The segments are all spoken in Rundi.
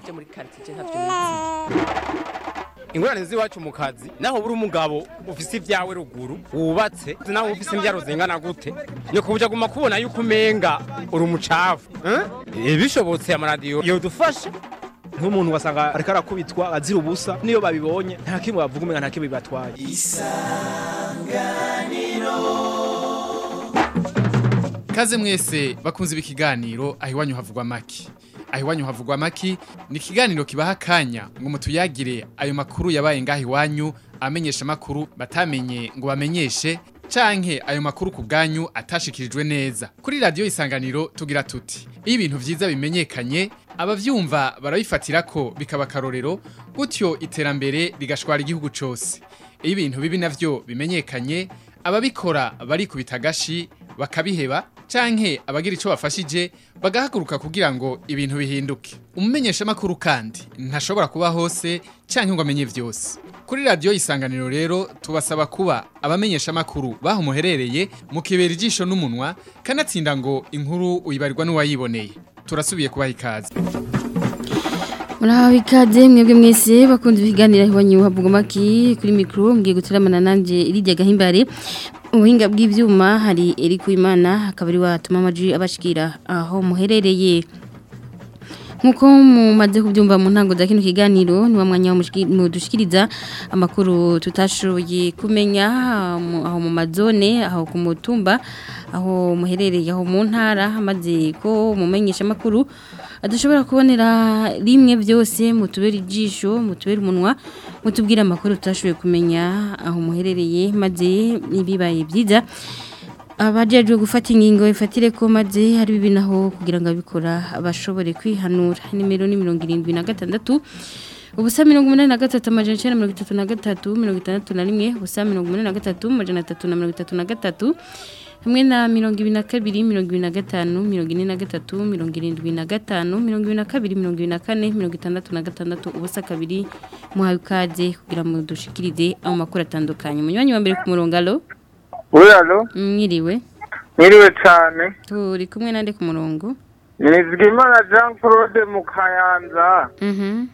byo muri quartier ntavyo nizi ingorane z'iwacu mu kazi naho buri umugabo ufise ibyawe ruguru wubatse naho ufise imbyaro zingana gute ni kubuja guma kubona yuko umenga uri umucafu eh? bishobotse amaradiyo yodufasha nk'umuntu wasanga ariko arakubitwa azira ubusa niyo babibonye nta kimwe bavuga umenga nta kimwe bibatwaye Kaze mwese bakunze ibi kiganiro aho iwanyu havugwa maki. Aho iwanyu havugwa maki ni ikiganiro kibaha akanya ngo mutuyagire ayo makuru yabaye ngaho iwanyu amenyesha makuru batamenye ngo bamenyeshe canke ayo makuru ku bwanyu atashikirijwe neza. Kuri radio isanganiro tugira tuti iyo ibintu vyiza bimenyekanye abavyumva barabifatira ko bikaba karorero gutyo iterambere rigashwara igihugu cose. Iyo ibintu bibi navyo bimenyekanye ababikora barikubita agashi bakabiheba canke abagira ico bafashije bagahaguruka kugira ngo ibintu bihinduke umumenyesha makuru kandi ntashobora kuba hose canke ngo amenye vyose kuri radio isanganiro rero tubasaba kuba abamenyesha makuru baho muherereye mukibera ijisho n'umunwa kanatsinda ngo inkuru uyibarirwa n'uwayiboneye turasubiye kubaha ikaze Muraho ikaze mwebwe mwese bakunze ibiganiro iwanyu havugwa maki kuri mikro mgiye guteramana nanje irijya gahimbare ubuhinga bw'ivyuma hari Eric Imana akaba ari watuma amaji abashikira aho muherereye nkuko mumaze kubyumva mu ntango za kino kiganiro ni wa mwanya mudushikiriza amakuru tutashoboye kumenya mu- aho mu mazone aho ku mutumba aho muherereye aho mu ntara maze ko mumenyesha amakuru adashobora kubonera rimwe byose mutubera ijisho mutubera umunwa mutubwira amakuru tutashoboye kumenya aho muherereye maze ibibaye byiza abajejwe gufata ingingo ifatire ko maze hari bibi naho kugira ngo abikora bashobore kwihanura nimero ni mirongo irindwi na gatandatu ubusa mirongo umunani na gatatu amajana icyenda mirongo itatu na gatatu mirongo itandatu na rimwe ubusa mirongo umunani na gatatu amajana atatu na mirongo itatu na gatatu hamwe na mirongo ibiri na kabiri mirongo ibiri na gatanu mirongo ine na gatatu mirongo irindwi na gatanu mirongo ibiri na kabiri mirongo ibiri na kane mirongo itandatu na gatandatu ubusa kabiri muhawe ikaze kugira ngo dushikirize ayo makuru atandukanye umunywanyi wa mbere ku murongo alo Uyalo, mwiriwe mwiriwe cyane. turi kumwe nande ku murongo Nizigimana Jean Claude mu Kayanza, mhm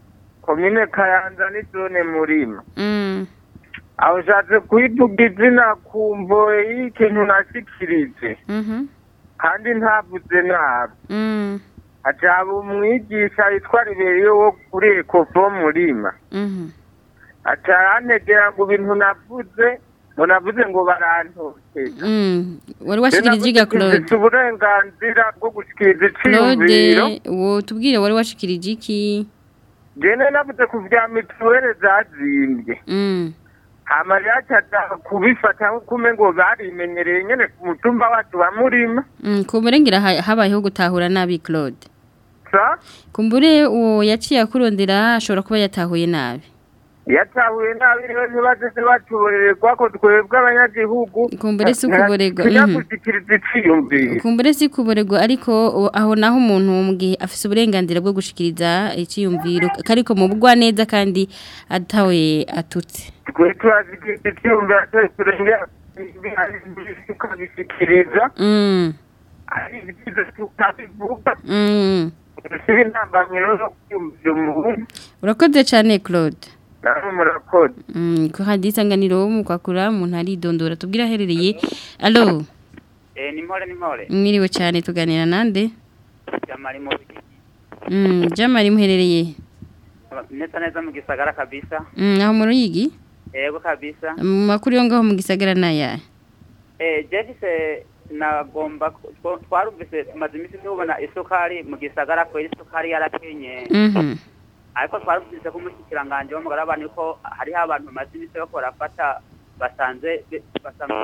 komine Kayanza ni zone Murima. mm Aho nshatse kuyivuga izina kumvo y'ikintu nashikirije, mhm kandi ntavuze nabi. mm Hajaba umwigisha yitwa Riberiyo wo kuri Ecofo Murima. mhm Aca arantegera ngo ibintu navuze, ngo navuze ngo barantoteza. mm wari washikirije iga Claude Mfise uburenganzira bwo gushikiriza Claude iciyumviro. wo tubwire wari washikirije iki Jene navuze ku vya mituwele zazimbye. mm hama ryacaza kubifata nk'uko umengo barimenyereye nyene ku mutumba wacu wa murima mm kumurengera ha- habayeho gutahura nabi Claude sa kumbure uwo yaciye akurondera ashobora kuba yatahuye nabi yatahuye nabi rero ntibaze ntibatuborererwa ko twebwe abanyagihugu Kumbure si ukuborerwa, tujya mhm. gushikiriza iciyumviro kumbure si kuborerwa ariko o- aho naho umuntu mu gihe afise uburenganzira bwo gushikiriza iciyumviro kariko mu bugwa neza kandi atawe atutse twe turazikiriza iciyumviro atari turengera tukabishikiriza mm ari ibyiza tukabivuga mm siba intambamiro zo kwiyumvira umuntu urakoze cyane Claude namwe murakoze mm ko hadi isanganiro mu kwakura umuntu aridondora tubwira aherereye allo Eh, ni mpore ni mpore. mwiriwe cyane tuganira nande Jamari mu mm jamari muherereye neza neza mu gisagara kabisa. mm aho mu ruyigi Yego kabisa. mu makuru yo ngaho mu gisagara naya Eh, Jefise nagomba ku- twa- twarumvise tumaze iminsi tubona isukari mu gisagara ko isukari yarakenye. mhm Ariko twarumvise ko umushikiranganje w'umugara abantu ko hariho abantu bamaze iminsi bako barafata basanze be- basanze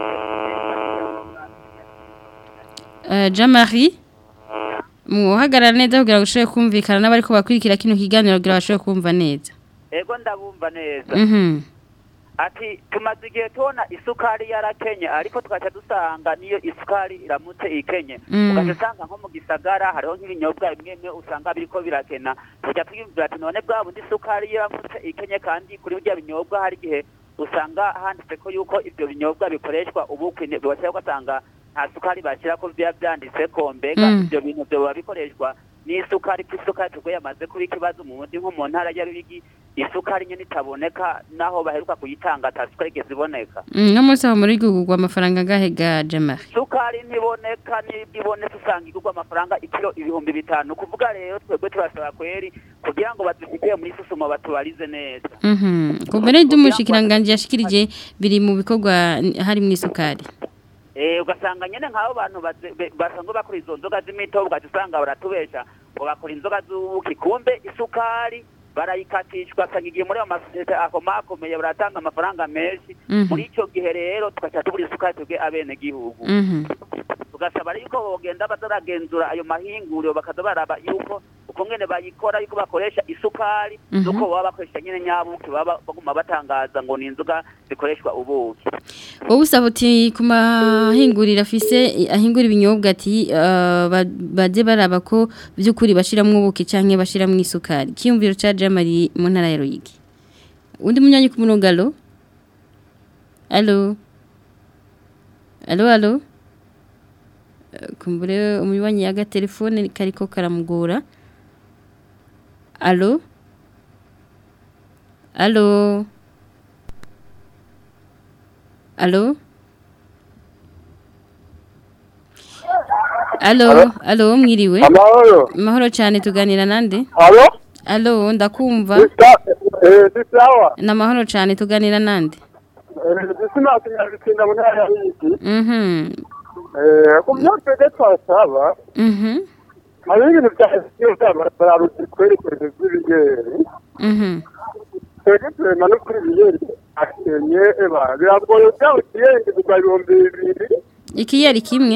Uh, Jean-Marie muhagarara neza kugira ngo ushobore kumvikana n'abari ko bakurikira kino kiganiro kugira bashobore kumva neza Ego ndabumva neza. mhm Ati tumaze igihe tubona isukari yarakenye ariko tugaca dusanga niyo isukari iramutse ikenye Mm. ugaca usanga nko mu gisagara hariho nk'ibinyobwa bimwe bimwe usanga biriko birakena tugaca twiyumvira ati none bwa bundi isukari iramutse ikenye kandi kuri burya binyobwa hari igihe usanga handitse ko yuko ibyo binyobwa bikoreshwa ubukwe bigaca ugasanga nta sukari bashyira ko biba byanditse ko mbega Mm. ibyo bintu byoba bikoreshwa n'isukari ko isukari tubwo yamaze kuba ikibazo mu bundi nko mu ntara ya Ruyigi isukari nyine itaboneka naho baheruka kuyitanga atasukari igeze iboneka Mm, no munsi aho muri gugurwa amafaranga gahe ga Jamari sukari ntiboneka n'ibyo ibonetse usanga igurwa amafaranga ikiro ibihumbi bitanu kuvuga rero twebwe turasaba kweri kugira ngo badushyikire muri susuma batubarize neza Mhm. Kumbere y'umushikiranganje yashikirije biri mu bikorwa hari mu isukari. Eh ugasanga nyene nk'abo bantu baze- be- basanzwe bakora izo nzoga z'imitobe ugaca usanga baratubesha ngo bakora inzoga z'ubuki kumbe isukari barayikatishwa ugasanga igihe muri ayo masosiyete akomakomeye baratanga amafaranga menshi Mhm. muri ico gihe rero tugaca tubura isukari twebwe abene gihugu Mhm. tugasaba yuko bogenda bazaragenzura ayo mahinguriro bakaza baraba yuko uko ngene bayikora yuko bakoresha isukari Mhm. nuko baba bakoresha nyene nyabuki baba baguma batangaza ngo ni inzoga zikoreshwa ubuki Wowe usaba uti ku mahinguriro afise ahingura ibinyobwa ati eh, ba- baze baraba ko by'ukuri bashiramwo ubuki canke bashiramwo isukari. Kiyumviro ca Jamari mu ntara ya Ruyigi. Undi munyanyi ku murongo alo? Alo? Alo alo? Eh, Kumbure umunywanyi yaga telefone kariko karamugora. Alo? Alo? Alo? Alo, alo, mwiriwe. amahoro Mahoro cyane tuganira nande? alo Alo, ndakumva. ni sawa Na mahoro cyane tuganira nande? disima kinyarutsinda mu ntara ya Ruyigi Mhm. ku byo twebwe twasaba Mhm. hari ibintu bya bararuti twerekeje by'ibigeri Mhm. twebwe turema no kuri ibigeri akenye eba biragoye byaba ikiyenge kugwa ibihumbi bibiri Ikiyeri kimwe?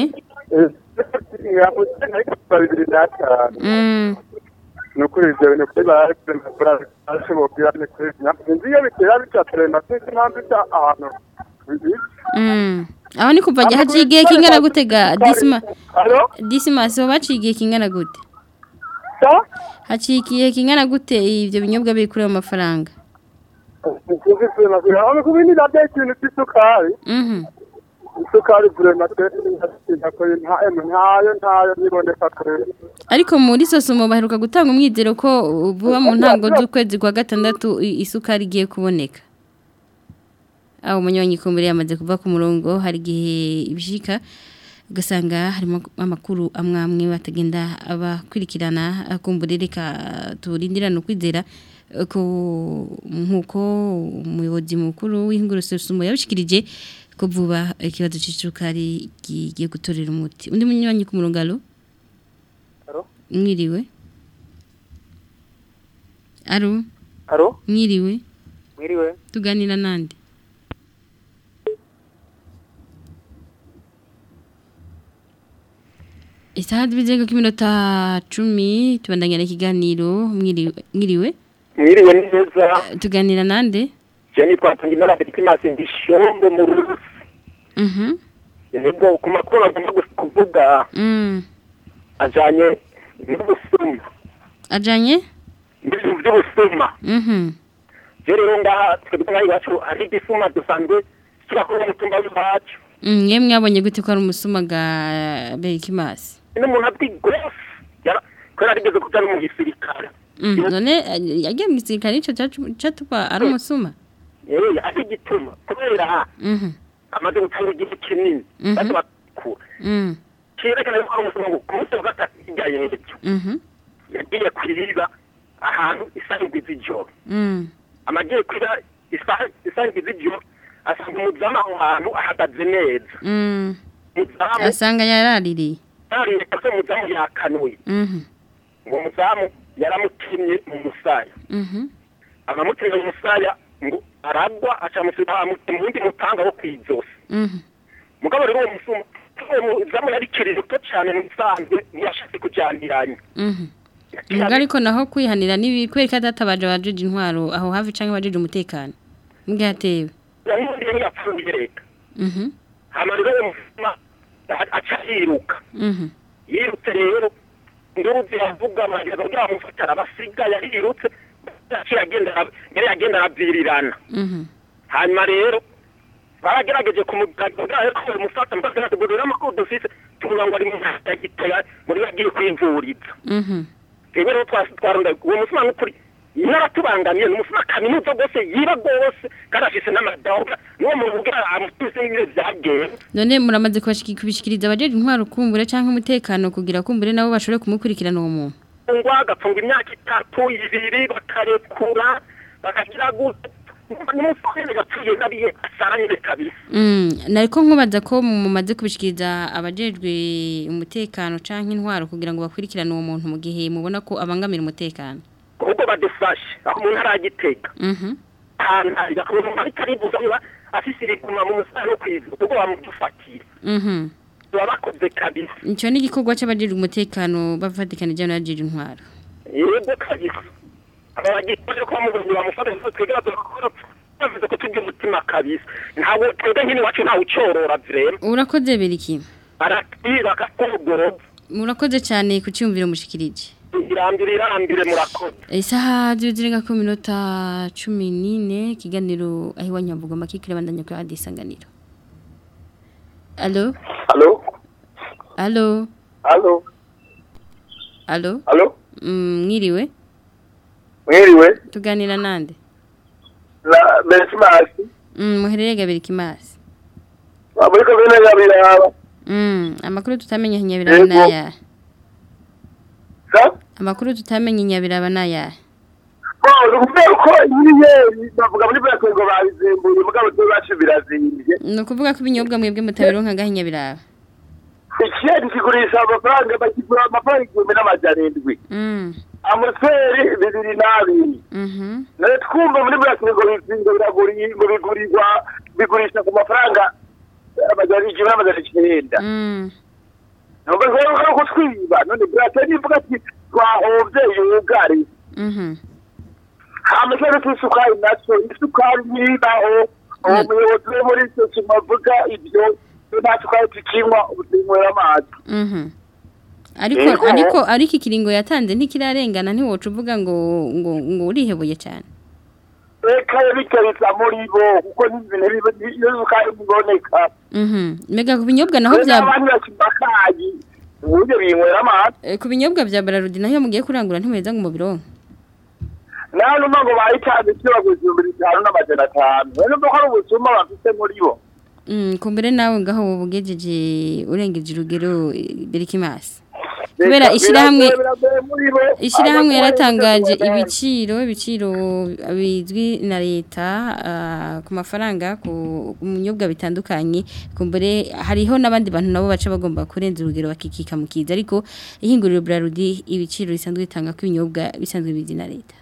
yamukeneye bibiri n'atanu Mm. ni ukuri ibyo bintu kuri barashobora ni kuri inzu iyo bitera bica turema sinzi impamvu ica ahantu Mm. Aho ni kuva haciye igihe kingana gutega disima alo Dismas ho baciye igihe kingana gute? sa Haciye igihe kingana gute ibyo binyobwa biri kuri ayo mafaranga? sinzi turema turema ku bindi nabyo ikintu cy'isukari Mhm. isukari turema twese ntayo ntayo niboneka turema Ariko muri sosomo baheruka gutanga umwizero ko vuba mu ntango z'ukwezi kwa gatandatu i- isukari igiye kuboneka. Aho umunywanyi kumbere yamaze kuva ku murongo hari igihe ibishika ugasanga harimo amakuru amwe amwe batagenda abakurikirana akumbure reka turindirane ukwizera eh, ko nkuko umuyobozi mukuru w'ingurususumo yabishikirije ko vuba ikibazo c'isukari kigiye gutorera umuti undi munywanyi ku murongo alo Alo? mwiriwe alo alo mwiriwe mwiriwe tuganira nande isaha zibizego k'iminota cumi tubandanya ikiganiro mwiriwe mwiriwe mwiriwe neza tuganira nande je nitwa Tungimana Berkimas ndi shombo mu Rusi mhm nibwo ku makuru agomba gus- kuvuga mm ajanye n'ubusuma ajanye ibintu by'ubusuma mhm je rero ngaha twebwe ngaha iwacu hari igisuma dusanzwe turakora umutumba w'iwacu Mm, yemwe mwabonye gute ko ari umusuma ga Berikimasi n'umuntu azwi gose yara kubera arigeze kuja no mu gisirikare mm none eh, yagiye mu gisirikare ico catuba ari umusuma yewe ari igituma kubera mhm amaze gutanga igihe kinini Mhm. baza bakura mm cyerekana yuko ari umusuma ngo ku munsi wa gatatu ijyanye n'ibyo mhm yagiye kwiriba ahantu isanzwe z'ijoro mm amagiye kwira isanzwe z'ijoro asanga umuzamu aho hantu ahagaze neza mm umuzamu asanga yaraririye yareka se umuzamu yakanuye mhm ngo umuzamu yaramutimye mu musaya mhm abamutimye mu musaya ngo aragwa acamusiga mu wundi mutanga wo kw'izosi mhm mugabo rero uwo musuma uwo muzamu yari kiri ruto cyane mu bisanzwe ntiyashatse kujyaniranya mhm Mbwa ariko naho kwihanira nibi kwereka databaje bajeje intwaro aho hafi canke bajeje umutekano mbwa yatewe yamundi yari yapfuye leta mhm hama rero uwo musuma aca yiruka mhm yirutse rero induru ziravuga barageza kugira bamufatara abasiga yarirutse yaciye agenda yari agenda arabyirirana mhm hanyuma rero baragerageje kumugagara ko umufata mbasa natugurira amakuru dufise tuvuga ngo ari mu ntara ya gitega muri bagiye kwivuriza mhm twebwe rero twa- twaronda uwo musuma n'ukuri n'abatubangamiye ni umusuma kaminuza rwose yiba rwose kandi afise n'amadawuda n'uwo muntu ubwira amutuse n'ibiro byagenze none muramaze kubashiki- kubishikiriza abajeje intwaro kumbure canke umutekano kugira kumbure nabo bashobore kumukurikirana uwo muntu ngwa agapfunga imyaka itatu ibiri bakarekura bakagira gute n'umusore gapfuye nabiye asaranye kabisa Mm, nariko nkubaza ko mumaze kubishikiriza abajejwe umutekano canke intwaro kugira ngo bakurikirane uwo muntu mu gihe mubona ko abangamira umutekano ahubwo badufashe aho umuntu aragitega Mhm. ahantu hari umuntu ariko aribuza niba afise iriguma mu musare no kwivuza ubwo bamudufatira Mhm. baba bakoze kabisa Ico ni igikorwa c'abajejwe umutekano bavatikanije n'abajejwe intwaro. yego kabisa aba bagikoze ko bamubonye bamufata neza twebwe badukora bavuze ko tugira umutima kabisa ntabwo twebwe nk'ini wacu ntawe ucorora vrema Urakoze beriki. aratwira akakogoroza Murakoze cyane ku cyumviro mushikirije. irambire irambire murakoze Isaha zirenga ku minota 14 kiganiro aho iwanyavuga makikira bandanya kwa hadisanganiro. Allo? halo Allo? halo Allo? halo Mm, mwiriwe? mwiriwe Tuganira nande? na besimasi Mm, muherereye gabiri kimasi. muri komine ya biraba Mm, amakuru tutamenye nyabiraba Yego. naya. sa Amakuru tutamenye nyabiraba naya. ni ukubera ko inyenyeri bavuga muri buriya ngo babizimbuye mugabo byo bacu birazimbye Ni ukuvuga ko ibinyobwa mwebwe mutabironka gahe nyabiraba. ikiyeri kigurisha amafaranga bakigura amafaranga igihumbi n'amajana indwi Mm. amuseri bibiri n'abiri Mhm. none twumva muri buriya ngo bizinga biraguri ngo bigurirwa bigurisha ku mafaranga amajana igihumbi n'amajana icyenda Mm. nubwo rero ko ari kutwiba none buriya nivuga ati twahombye yugari Mhm. hama ikibazo cy'isukari nacyo isukari ntibaho uwo Mm. muyobozi we muri icyo kintu avuga ibyo nta sukari tukinywa uzinywera amazi Mhm. Ariko Yego. ariko ariko ikiringo yatanze ntikirarengana ntiwoca uvuga ngo ngo ngo urihebuye cyane. reka bitereza muri bo kuko n'ibintu biba- iyo sukari iboneka Mhm. Mega ku binyobwa naho bya n'abandi bakimba akayi uburyo binywera amazi eh, ku binyobwa bya Bararudi naho iyo mugiye kurangura ntimweza ngo mubironke. nawe numva ngo bayitanze icyo baguze ibihumbi bitanu n'amajana atanu rero numva ko ari ubusuma bafite muri bo Mm, kumbere nawe ngaho bugejeje urengeje urugero eh, Berikimasi. Kubera Reka- ishirahamwe biragoye- biragoye muri bo. Ishirahamwe Abakora yaratangaje ibyo kubona. ibiciro ibiciro bizwi na leta ah, ku mafaranga ku ku binyobwa bitandukanye kumbere hariho n'abandi bantu nabo baca bagomba kurenza urugero bakikika mu kiza ariko ihinguriro Brarudi ibiciro bisanzwe bitanga ku binyobwa bisanzwe bizwi na leta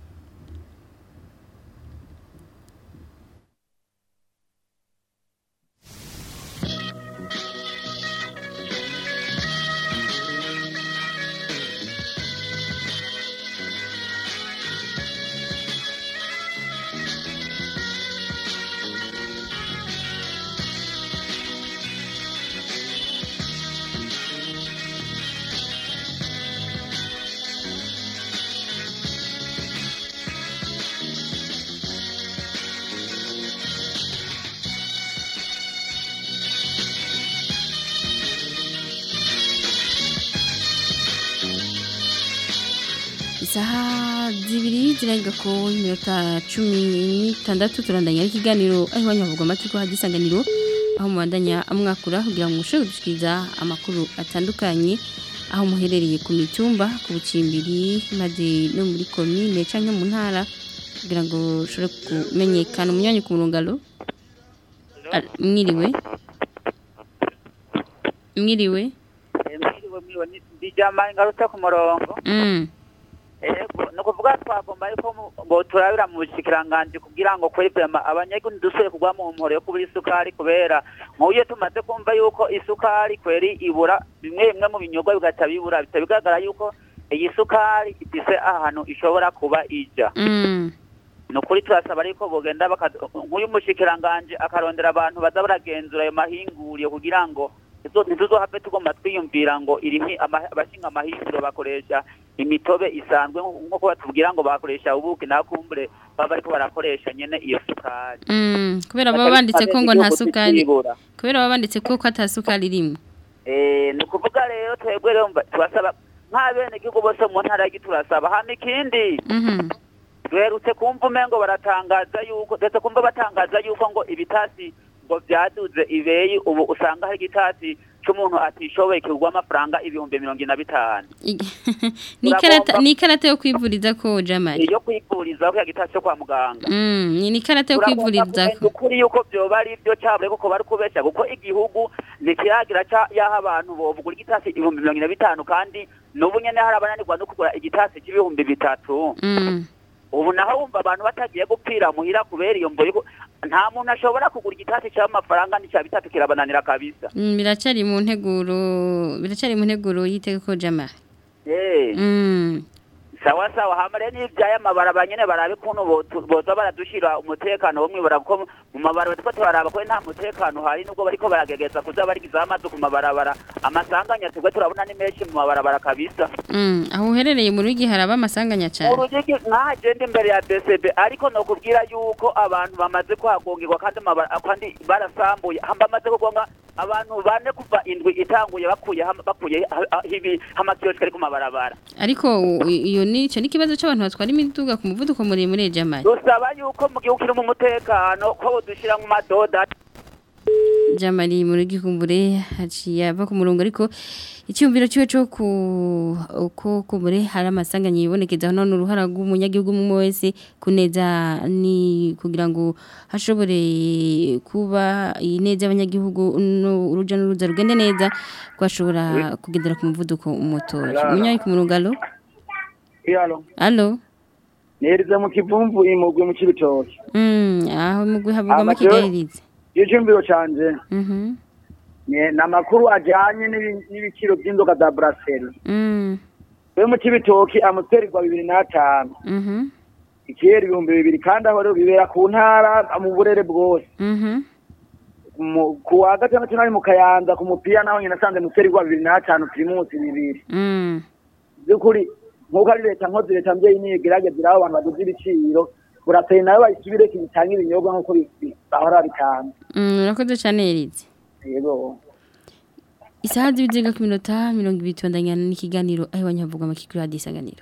isaha zibiri zirenga ku minota cumi n'itandatu turandanya ikiganiro aho iwanyu havugwa amatwi hadisanganiro aho mubandanya amwakura kugira ngo mushobore gushikiriza amakuru atandukanye aho muherereye ku mitumba ku bucimbiri maze no muri komine canke mu ntara kugira ngo ushobore kumenyekana umunyanya ku murungalo Al- mwiriwe mwiriwe mwiriwe mwiriwe ni- ndijama ingaruka ku murongo mm. Ego, ni ukuvuga twagomba ariko mu- ngo turabira mu bushikiranganji kugira ngo kweri prema abanyagihugu dusuye kugwa mu mporo yo kubura isukari kubera nk'uyo tumaze kumva yuko isukari kweri ibura bimwe bimwe mu binyobwa bigaca bibura bita bigaragara yuko iyi sukari ifise ahantu ishobora kuba ija Mm. ni ukuri turasaba ariko bogenda baka- nk'uyu mushikiranganji akarondera abantu baza baragenzura ayo mahinguriro kugira ngo izo- ntituzohave tugomba twiyumvira ngo irimi ama- abashinga amahinguriro bakoresha imitobe isanzwe nko- nk'uko batubwira ngo bakoresha ubuki na kumbure baba bariko barakoresha nyene iyo sukari Mm. kubera baba banditse ko ngo nta sukari kubera baba banditse ko ko ata sukari irimo Eh, ni ukuvuga rero twebwe rero mba- turasaba nk'abenegihugu bose mu ntara ya Gitega turasaba hama ikindi Mhm. duherutse kumva umengo baratangaza yuko ndetse kumva batangaza yuko ngo ibitasi ngo byaduze ibeyi ubu usanga hari igitasi c'umuntu atishoboye kigurwa amafaranga ibihumbi mirongo ine na bitanu Ig- ni ikarata ni ikarata yo kwivuriza ko jamari iyo kwivurizaho ya gitasi cyo kwa muganga Mm, ni ikarata yo Turagomba kwivuriza kumenya ukuri yuko byoba ari byo cyabure kuko bari kubeshya kuko igihugu ntikiragira ca yaha abantu bovugura igitasi ibihumbi mirongo ine na bitanu kandi n'ubu nyene hari abananirwa no kugura igitasi c'ibihumbi bitatu Mm. ubu naho wumva abantu batagiye gupfira muhira kubera iyo mbo yuko nta muntu ashobora kugura igitasi cy'amafaranga n'icya bitatu kirabananira kabisa Mm, biracari mu nteguro biracari mu nteguro y'itegeko jamari Eh, Mm. sawa sawa hama rero n'ivyaya mabaraba nyene barabe ukuntu botu- boza baradushira umutekano wo mwibara kuko mu mabarabara turiko turaraba ko nta mutekano hari nubwo bariko baragegeza kuza barigizaho amazu ku mabarabara amasanganya tugwe turabona ni menshi mu mabarabara kabisa Mm, aho uherereye mu rugi haraba amasanganya cyane urugigi nk'ahagenda imbere ya DCB ariko nokubwira yuko abantu bamaze kuhagongerwa kandi amabara- kandi barasambuye hamba bamaze kugonga abantu bane kuva indwi itanguye bakuye ham- bakuye ha- ha- ibi amakiyosike ari ku mabarabara ariko u- iyo ni cyo n'ikibazo cy'abantu batwara imiduga ku muvuduko muremure jamari dusaba yuko mu gihugu kirimo umutekano ko dushyira mu madoda jamari mu rugi kumbure haciye ava ku murongo ariko icyumviro cyiwe cyo ku uko kumbure hari amasanganya yibonekeza none uruhara rw'umunyagihugu umwe wese kuneza ni kugira ngo hashobore kuba ineza y'abanyagihugu no uruja n'uruza rugende neza ko hashobora kugendera ku muvuduko umutoya umunyayi ku murongo alo Iyalo, alo niherize mu kivumvu imugwi mu cibitoki. mm aho mugwi havugwamo Amateur- kigayirize Icyumviro canje mhm ni namakuru ajanye n'ibi- n'ibiciro by'inzoga za Brasserie. mm We mu cibitoki amuterirwa bibiri n'atanu. mhm Ikiyeri ibihumbi bibiri kandi aho rero bibera ku ntara mu burere bwose. mhm Mu- Ku wa gatandatu nari mu Kayanza ku mupira naho nyine nasanze muterirwa bibiri n'atanu primusi bibiri. mm Byukuri nk'uko ari leta nkozi leta mbyeyi niyo igerageza iraho abantu baduze ibiciro. Brasserie nayo bayisubire bitanga ibinyobwa nk'uko bi- bi- bahora bitanga. Mm, urakoze cyane Erize. Yego. Isaha z'ibiziga ku minota mirongo ibiri tubandanya n'ikiganiro aho abanyavuga amakikuru ya disanganiro.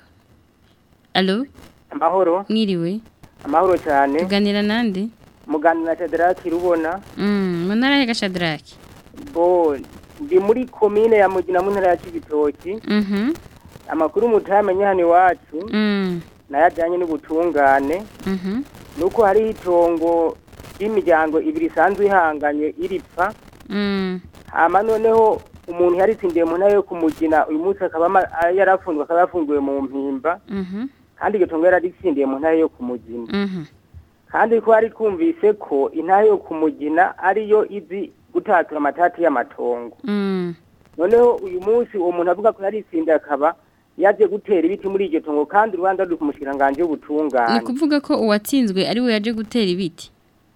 Allo, amahoro mwiriwe. amahoro cyane Tuganira nande? muganira na Shadraki rubona Mm, mu ntara ya Gashadraki. bo ndi muri komine ya Mugina mu ntara ya Cibitoki Mhm. amakuru mutamenye hano iwacu Mm. nayajyanye n'ubutungane Mhm. nuko hari itongo ry'imiryango ibiri isanzwe ihanganye iripfa Mm. hama noneho umuntu yaritsindiye mu ntara yo kumugina uyu munsi akaba ama- yarafunzwe akaba yafungiwe mu mpimba Mhm. kandi iryo tongo yararitsindiye mu ntara yo kumugina Mhm. kandi ko hari twumvise ko intara yo kumugina ariyo izi gutatura amatati y'amatongo Mm. noneho uyu munsi uwo muntu avuga ko yaritsindiye akaba yaje gutera ibiti muri iryo tongo kandi urubanza ruri ku mushikiranganje Ni w'ubutungane kuvuga ko uwatsinzwe ari we yaje gutera ibiti.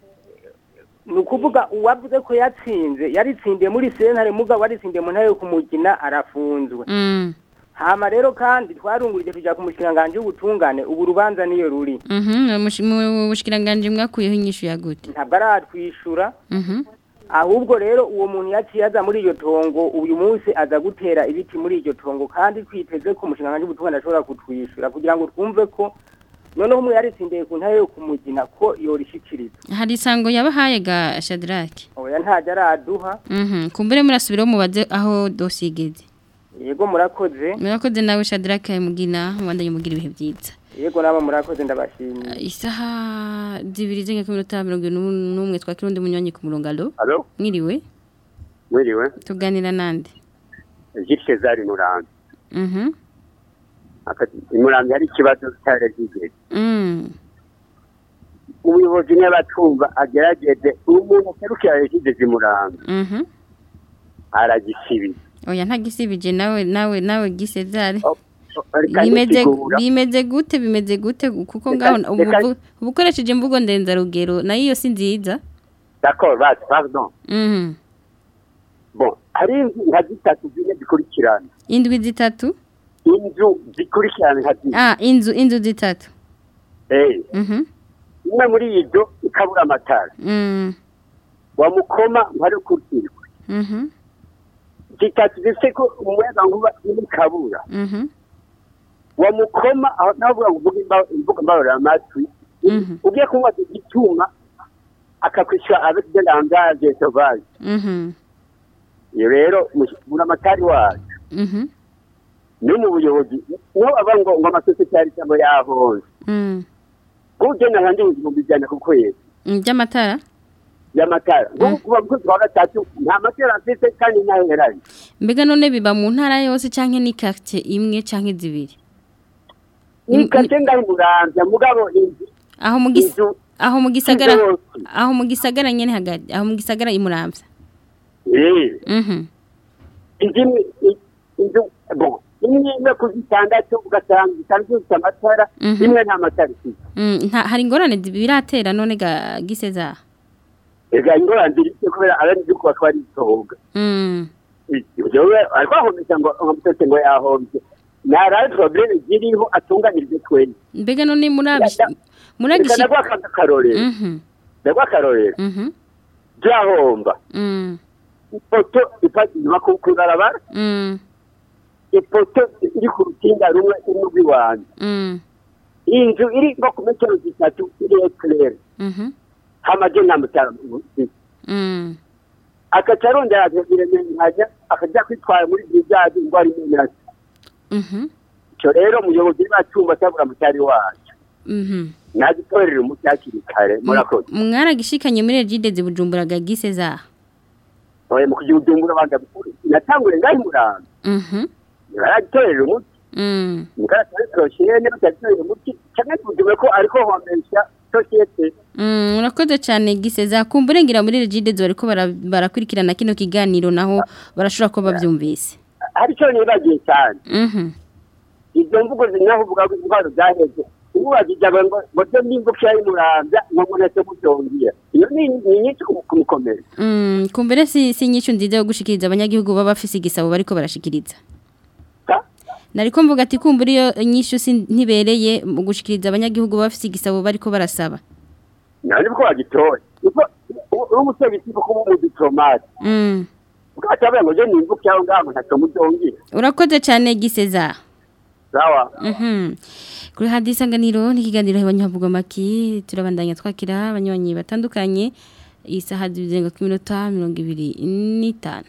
ni ukuvuga uwavuze ko yatsinze yaritsindiye muri sentare mugabo yaritsindiye mu ntara yo kumugina arafunzwe Mm. hama rero kandi twarungurije tujya ku mushikiranganje w'ubutungane ubu urubanza niyo ruri Mhm. Mushi- Mu bushikiranganje mwakuyeho inyishu ya gute? ntabwo aratwishyura Mhm. ahubwo rero uwo muntu yaciye aza muri iryo tongo uyu munsi aza gutera ibiti muri iryo tongo kandi twiteze ko umushinga w'ubutungane ashobora kutwishyura kugira ngo twumve ko noneho umwe yaritsindiye ku ntare yo kumugina ko yorishikiriza Hari isango yabahaye ga Shadraki. oya ntajya araduha Mhm. Kumbere murasubiraho mubaze aho dossier igeze. yego murakoze Murakoze nawe Shadraki mugina mwandanye mugira ibihe byiza. yego nabo murakoze ndabashimiye Isaha zibiri zenga ku minota mirongo ine n'umwe twakira undi munywanyi ku murongo alo. Alo, Mwiriwe mwiriwe. tuganira nande. Gilles Cesar Murambi. Mhm. Akati Murambi hari ikibazo cyari kigeze. Mm. Ubuyobozi n'abatumva agerageze umuntu aserukira yashyize Murambi Mhm. aragisibiza. Oya ntagisibije nawe nawe nawe gisezare. Reka Bimeze nisigura. bimeze gute bimeze gute kuko Reka- ngaho reka- ubu ubukoresheje imvugo ndenza rugero nayo iyo si nziza. D'accord, basi, pardon. Mhm. Bon, hari inzu nka zitatu zine zikurikirana. Indwi zitatu? Inzu zikurikirana nka zine. Ah, inzu inzu zitatu. Eh, Mhm. imwe muri izo ikabura amatara. Mm. Wamukoma ntari ukurikirwa. Mhm. zitatu zifite ko umuyaga nkuba iri kabura Mhm. wamukoma aho navuga ngo uvuge imba- imvugo mbarura amatwi ugiye kunywa igituma akakwishyura avec de langage sauvage Mhm. iyo rero buramatari wacu Mhm. no mu buyobozi niho baba ngo ngo amasosiyete yari cyangwa yahonze Mm. ugena ahandi ibihumbi ijana ku kwezi Mm, By'amatara? y'amatara nk'ubu kuva mu kwezi kwa gatatu nta matara afite kandi ntaheranye Mbega none biba mu ntara yose canke ni quartier imwe canke zibiri? ni kake ngaho muramvya mugabo inzu Aho mu gis aho mu gisagara Inzu yose. aho mu gisagara nyene hagati aho mu gisagara imuramvya. eh Mhm. inzu imwe i- inzu bon imwe imwe ku zitandatu ugasanga zitandatu zifite amatara Mhm. imwe nta matara ifite Mm, nta hari ingorane biratera none ga giseza. ega ingorane ziri kubera abanyagihugu batwara isohoga Mm. jewe ariko ahomesha ngo amusose ngo yahombye naraye probleme ziriho atunganirije twese Mbega none murabisha reka muragishi nagwa akarorero Mhm. nagwa akarorero Mhm. byahomba Mm. ipoto inyuma ku ibarabara Mm. ipoto iri ku rukinga rumwe iri rw'iwanjye Mm. inzu iri nko ku metero zitatu iri ekirere Mhm. hamaze nta mutara mufite Mm. agaca arongera akaziremeranya akajya kwitwara muri birizazi ngo ari menasi Mhm. icyo rero umuyobozi w'acyumba cyabura mutari wacu Mhm. nagitorera umuti hakiri kare murakoze Mwaragishikanye muri Regide zibujumbura ga giseza. oye mu kugira udumbura abanga bikuru natangure ngaho muranga Mhm. baragitorera umuti Mm. mugaragara sosiyete batagitorera umuti cyangwa tuvuge ko ariko homesha sosiyete Mm, urakoze cyane giseza kumburengira muri Regide zo ariko bara- barakurikirana kino kiganiro naho barashobora ko bavyumvise. hari icyo nibagiye cyane Mhm. izo mvugo zinaho uvuga ko intwaro zaheze ubu bazijaga ngo ngo byo n'imvugo y'imurambya ngo munese mubyongera iyo ni ni nyinshi kumukomera Mm, kumbere si si nyishu nziza yo gushikiriza abanyagihugu baba bafise igisabo bariko barashikiriza. Nariko mvuga ati kumbura iyo nyishu si ntibereye mu gushikiriza abanyagihugu baba bafise igisabo bariko barasaba. nani ko bagitoye uko uri umutegetsi ko kuba umudiplomate Mm. ukatabera ngo je nimvugo yawe ngaho ntacyo mubyongera Urakoze cyane giseza. sawa Mhm. Kuri hadi isanganiro n'ikiganiro hebanye havuga maki turabandanya twakira abanywanyi batandukanye isaha zibizenga ku minota 25.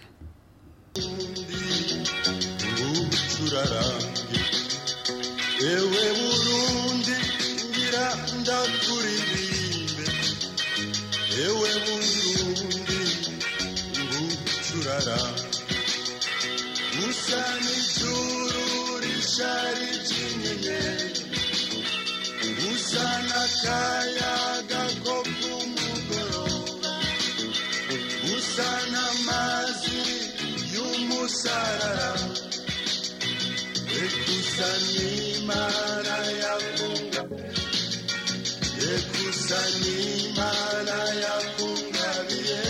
turaramye ewe burundi ngira ndakuririmbe ewe burundi ngucuraramye usa n'ijuru rishari ry'inyenyeri usa n'akayaga ko ku mugoroba usa n'amazi y'umusarara ekusanimana yakunga ekusanimana yakungabiye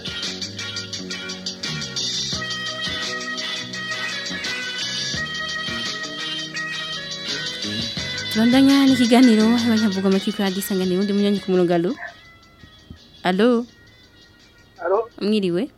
Turandanya n'ikiganiro hebanye havuga maki kuri hadi isanganiro undi munyanyi ku murongo allo. Allo. Allo. Mwiriwe.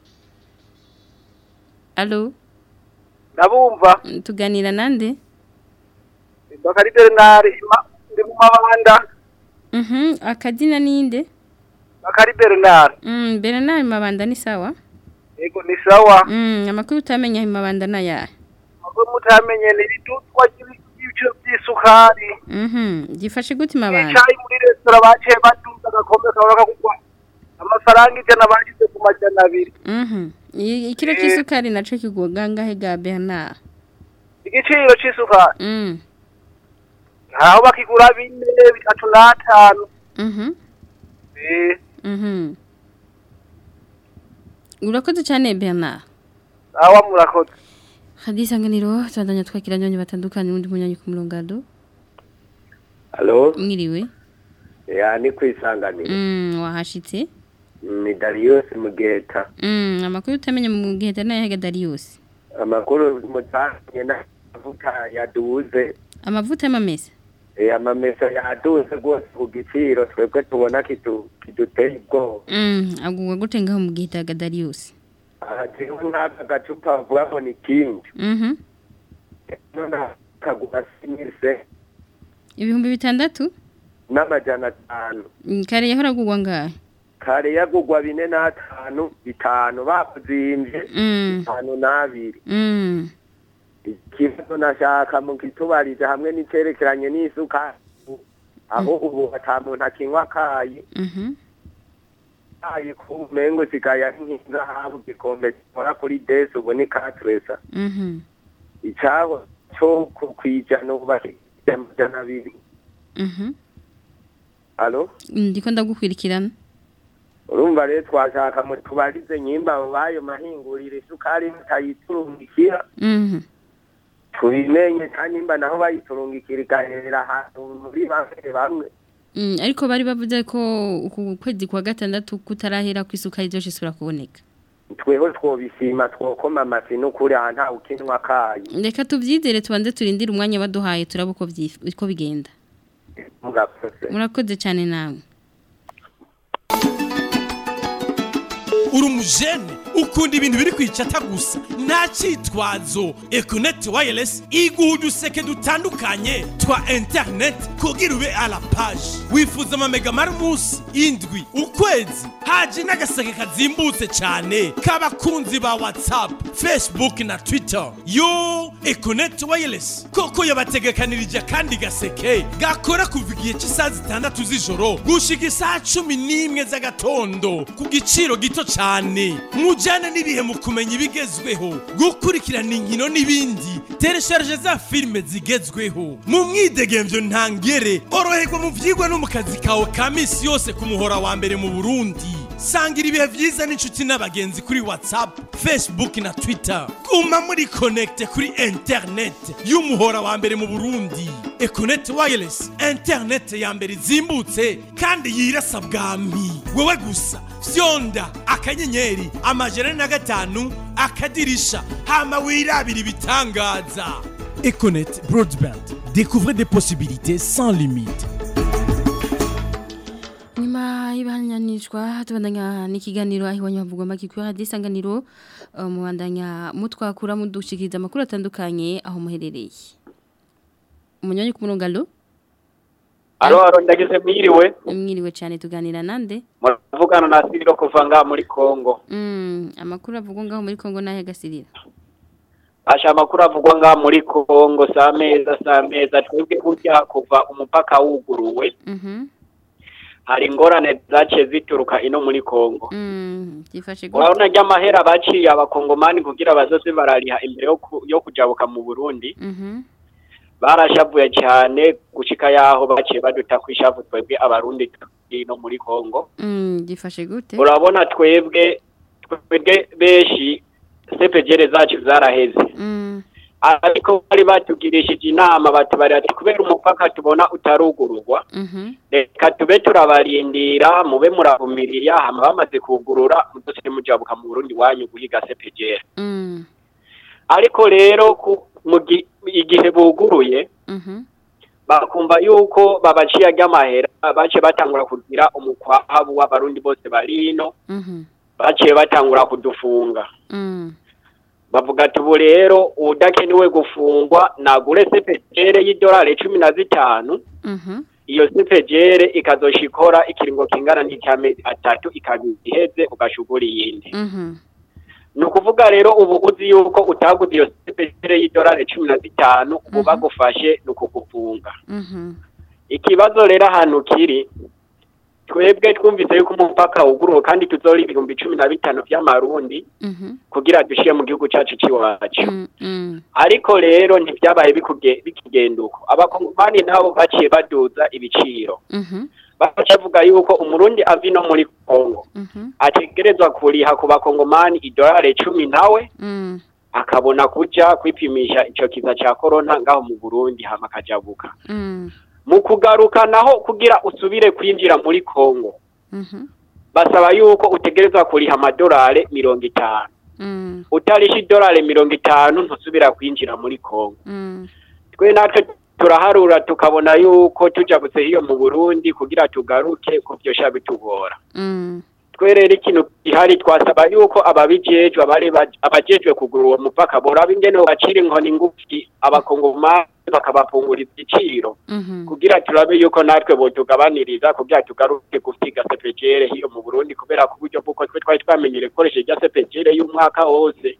Allo. ndabumva Mm, Tuganira nande? bakari bernard ima- ndi mu mabanda Mhm. Akadina ninde? bakari bernard Mm, Bernard mabanda ni sawa? yego ni sawa Mm, amakuru utamenya mabanda na yahe? mwe mutamenye ni ridutwa ry'ibiciro by'isukari Mhm. Gifashe gute mabanda? icayi muri resitora baciye baduza agakombe kaba kagugwa amafaranga ijana bashize ku majana abiri Mhm. I- Ikiro Eh. cy'isukari naco kigwa ngahe ga Bernard? igiciro c'isukari Mm. aho bakigura bine bitatu n'atanu Mhm. eh Mhm. Urakoze cyane Bernard. awa murakoze Hadi isanganiro tubandanya twakira nyonyi batandukanye undi munyanyi ku murongo allo. Halo, Mwiriwe. ya ni kwisanganira. Mm, wahashitse? Ni Darius Mugeta. Mm, amakuru utamenya mu gihe tana yaga Darius. Amakuru mutanye na amavuta yaduze. Amavuta y'amamesa. Eh amamesa yaduze rwose ku giciro twebwe tubona kidu kiduteye ubwoba. Mm, agugwa gute ngaho mu gihe taga Darius. hariho n'aka gacupa bavuga ngo ni kingi Mhm. none kagura simise Ibihumbi bitandatu? n'amajana atanu Mm, Kare yahora gugwa ngahe? kare yagugwa bine n'atanu bitanu bakuzimvye Mm. bitanu n'abiri Mm. ikibazo nashaka mu kitubarize hamwe n'icerekeranye n'isuka aho ubu ata muntu akinywa akayi Mhm. kayi ku mengo sigaye ari nk'inzahabu gikombe gikora kuri desi ubu ni katresa Mhm. icabo co ku kwijana ubu bashyize amajana abiri Mhm. alo Ndiko ndagukwirikirana. urumva rero twashaka mu tubarize nyimba abo bayo mahinguriro isukari mutayiturungikira Mhm. tubimenye kandi nimba naho bayiturungikira igahera ahantu muri bamwe bamwe Mm, ariko bari bavuze ko uku kwezi kwa gatandatu kutarahera ku isuka izoshe isura kuboneka. tweho twobishima twokoma amasi n'ukuri aha ntawe ukinwa kayi Reka tuvyizere tubanze turindire umwanya baduhaye turaba uko vyif- uko bigenda. murakoze Murakoze cyane nawe. uri umujene ukunda ibintu biri kwicata gusa nta cyitwazo ekoneti wayiresi iguha uduseke dutandukanye twa interineti kugira ube a la paje wifuza amamega mari umunsi indwi ukwezi haje n'agaseke kazimbutse cyane k'abakunzi ba watsapu fesibuke na twita yo ekoneti wayiresi koko yabategekanirije akandi gaseke gakora kuva igihe cy'isaha zitandatu z'ijoro gushika isaha cumi n'imwe z'agatondo ku giciro gito cyane mujyane n'ibihe mu kumenya ibigezweho gukurikirana inkino n'ibindi teresharije za filime zigezweho mu mwidegemvyo ntangere oroherwa mu vyigwa no mu kazi kawe ka misi yose ku muhora wa mbere mu burundi sangira ibihe vyiza n'inshuti n'abagenzi kuri whatsapp facebook na twitter guma muri connecte kuri internet y'umuhora wa mbere mu burundi econet wireless internet ya mbere izimbutse kandi yirasa bwami wewe gusa fyonda akanyenyeri amajana na gatanu akadirisha hama wirabira ibitangaza econet broadband découvrez des possibilités sans limite Nyuma y'ibanyanishwa tubandanya n'ikiganiro aho iwanyu havugwa make kuri radio isanganiro uh, mubandanya mutwakura mudushikiriza amakuru atandukanye aho muherereye. Umunyonyi ku murongo alo Alo, alo, ndageze mwiriwe. mwiriwe cyane tuganira nande Muravugana na Siriro kuva ngaha muri Kongo. Mm, amakuru avugwa ngaho muri Kongo nahe gasirira. Asha amakuru avugwa ngaha muri Kongo saa meza saa meza twebwe burya kuva umupaka wuguruwe Mhm. hari ingorane zaciye zituruka ino muri Kongo. Mm, gifashe gute? Urabona ry'amahera baciye abakongomani kugira bazoze barariha imbere yo ku- yo kujabuka mu Burundi Mhm. barashavuye cyane gushika yaho baciye baduta kwishavu twebwe abarundi turi no muri Kongo. Mm, gifashe gute? urabona twebwe twebwe benshi sepegere zacu zaraheze Mm. ariko bari batugirishije inama batubarira ati kubera umupaka tubona utarugururwa Mhm. reka tube turabarindira mube muravumirira hama bamaze kugurura mudose mujabuka mu Burundi wanyu guhiga sepegere Mm. ariko rero ku- mu gi- igihe buguruye Mhm. bakumva yuko babaciye ry'amahera baciye batangura kugira umukwabu w'abarundi bose bari ino Mhm. baciye batangura kudufunga Mm. bavuga ati ubu rero udakenewe gufungwa nagure sepejere y'idolari cumi na zitanu Mhm. iyo sepejere ikazosha ikora ikiringo kingana n'icy'amezi atatu ikaba iheze ugashugura iyindi Mhm. ni ukuvuga rero ubu uzi yuko utaguze iyo sepejere y'idolari cumi na zitanu ubu bagufashe ni ukugufunga Mhm. ikibazo rero ahantu kiri twebwe twumvise yuko umupaka wuguruwe kandi tuzora ibihumbi cumi na bitanu by'amarundi Mhm. kugira dushyire mu gihugu cyacu cy'iwacu Mm. Mm. ariko rero ntibyabaye bikuge- bikigenda uko abakongomani nabo baciye baduza ibiciro Mhm. bavuga yuko umurundi ava ino muri kongo Mhm. ategerezwa kuriha ku bakongomani idolari cumi nawe Mm. akabona kuja kwipimisha ico kiza ca korona ngaho mu burundi hama akajabuka Mm. mu kugaruka naho kugira usubire kwinjira muri kongo Mhm. basaba yuko utegerezwa kuriha amadolari mirongo itanu Mm. utarisha idolari mirongo itanu ntusubira kwinjira muri kongo Mm. twe natwe turaharura tukabona yuko tujabutse hiyo mu burundi kugira tugaruke ko byosha bitugora Mm. twe rero ikintu gihari twasaba yuko ababijejwe abari baj- abajejwe kugura uwo mupaka boraba ingene bacira inkoni ngufi abakongomani bakabapunguriza igiciro kugira turabe yuko natwe botugabaniriza kugira tugaruke gufyiga sepejere hiyo mu Burundi kubera ku buryo bw'uko twe twari twamenyere gukoresha irya sepejere y'umwaka wose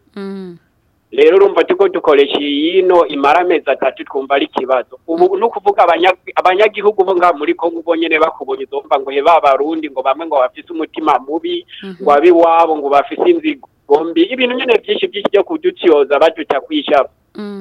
rero urumva tuko dukoresha iyino imara amezi atatu twumva ari ikibazo ubu ni ukuvuga abanya- abanyagihugu bo ngaha muri kongo ubwo nyene bakubonye uzumva ngo he babarundi ngo bamwe ngo bafise umutima mubi ngo abiwabo ngo bafise inzigo mbi ibintu nyene vyinshi vyinshi vyo kudutyoza baduta kwishaba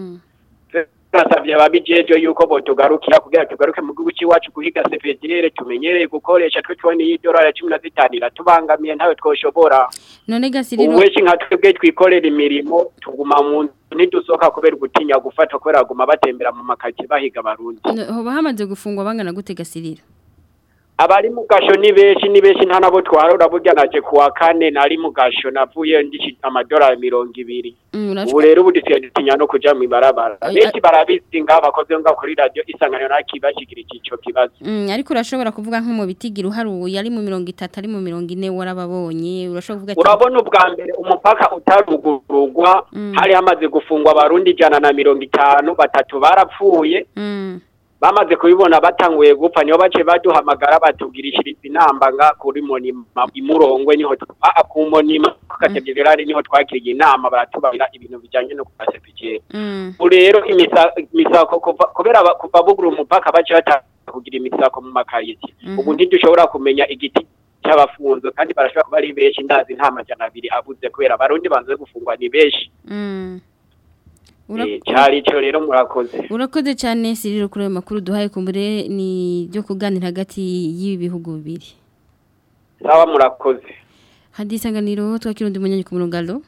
turasavye ababijejwe yuko botugarukira kugira tugaruke mu gihugu c'iwacu guhiga sepejere tumenyereye gukoresha twe tubona iyi dorari cumi na zitanu iratubangamiye ntawe twoshobora none gasiriro ubu wenshi nka twebwe twikorera imirimo tuguma mu nzu ntidusohoka kubera gutinya gufatwa kubera baguma batembera mu makaki bahiga abarundi No- hoba hamaze gufungwa bangana gute gasiriro abari mu gasho ni benshi ni benshi nta nabo twarora burya naje kuwa kane nari mu gasho navuye ndici amadolari mirongo ibiri Mm, urashwa- ubu rero ubu dusigaye dutinya no kuja mw'ibarabara Ay- benshi barabizi ngaho abakozi bo ngaho kuri radiyo isanganiro nakibashikirije ico kibazo Mm, ariko urashobora kuvuga nko mu bitigira uharuye ari mu mirongo itatu ari mu mirongo ine warababonye urashobora kuvuga ati urabona ubwa mbere umupaka utarugururwa hari hamaze gufungwa abarundi ijana na mirongo itanu batatu barapfuye Mm, bamaze kubibona batanguye gupfa niho bace baduhamagara batubwirishiriza inamba nga kuri monima imurongwe niho twa- ah, ku monima katedrali niho twakiriye inama baratubarira ibintu bijanye no kupasepikira mm, ubu rero imisa- imisako kuva kubera ba- kuva bugura umupaka bace batanga kugira imisako mu makariti Mhm. ubu ntidushobora kumenya igiti cy'abafunzwe kandi barashobora kuba ari benshi ndazi nta majana abiri abuze kubera abarundi banze gufungwa ni benshi mm. Ura- Eh, cari ico rero murakoze urakoze cyane siriro kuri ayo makuru duhaye kumbure ni byo kuganira hagati y'ibi bihugu bibiri sawa murakoze hadi isanganiro twakira undi munyanyi ku murongo alo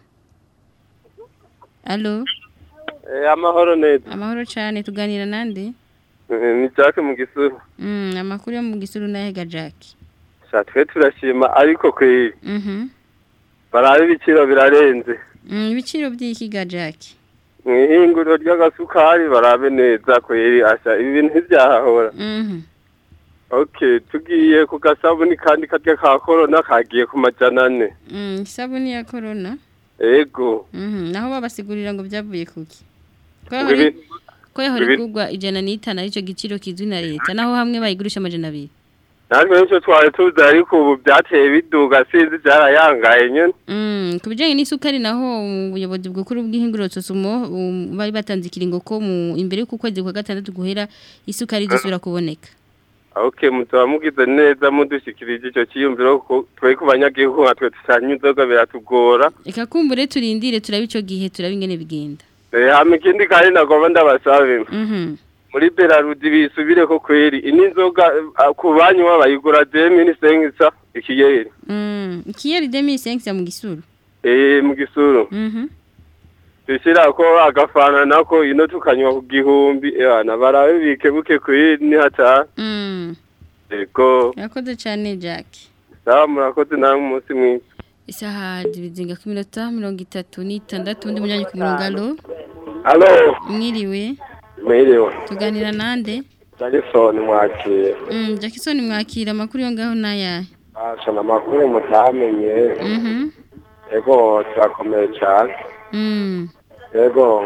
alo amahoro neza amahoro cyane tuganira nande Eh, ni Jack mu gisuru Mm, amakuru yo mu gisuru n'ahega Jack. sha twe turashima ariko kweri Mhm. barabe ibiciro birarenze Mm, ibiciro by'iki ga Jack. mu ihinguriro ry'agasukari barabe neza kweri asha ibi bintu ntibyahahora Mhm. okay tugiye ku gasabuni kandi karya ka korona kagiye ku majana ane Mm, isabuni ya corona. ego Mhm. Naho babasigurira ngo byavuye kuki. Ko Ngo yahora- ibi- ko yahora ibi- igurwa ijana n'itanu aricyo giciro kizwi na leta naho hamwe bayigurisha amajana abiri. natwe nicyo twari tuzi ariko ubu byateye biduga sinzi byarayangaye nyene Mm, ku bijyanye n'isukari naho ubuyobozi bw'ukuru bw'ihinguriro Sosumo um, bari batanze ikiringo ko mu imbere y'uko kwezi kwa gatandatu guhera isukari izosubira kuboneka. okay mutaba mugize neza mudushikirije icyo cyiyumviro ko twe ku banyagihugu nka twe tusanye inzoga biratugora Reka kumbure turindire turabe ico gihe turabe ingene bigenda. Eh, hama ikindi kandi nagomba ndabasabe Mhm. muri Belarudi bisubire ko kweri ini nzoga eh, ku banywa bayigura demi ni sengisa ikiyeri Mm, ikiyeri demi sense mu gisuru. eh mu gisuru Mhm. dushira ko agafana nako ino tukanywa ku gihumbi ebana barabe bikebuke kweri ni hata Mm. ego Yakoze cyane Jack. sawa murakoze namwe umunsi mwiza Isaha zibizinga ku minota mirongo itatu n'itandatu undi munyanyi ku murongo alo. Halo, Mwiriwe. mwiriwe. Tuganira nande? Jackson mwakire. Mm, Jackson mwakira amakuru yo ngaho naya. Asha amakuru mutamenye. Mhm. Ego turakomeye cyane. Mm. Ego.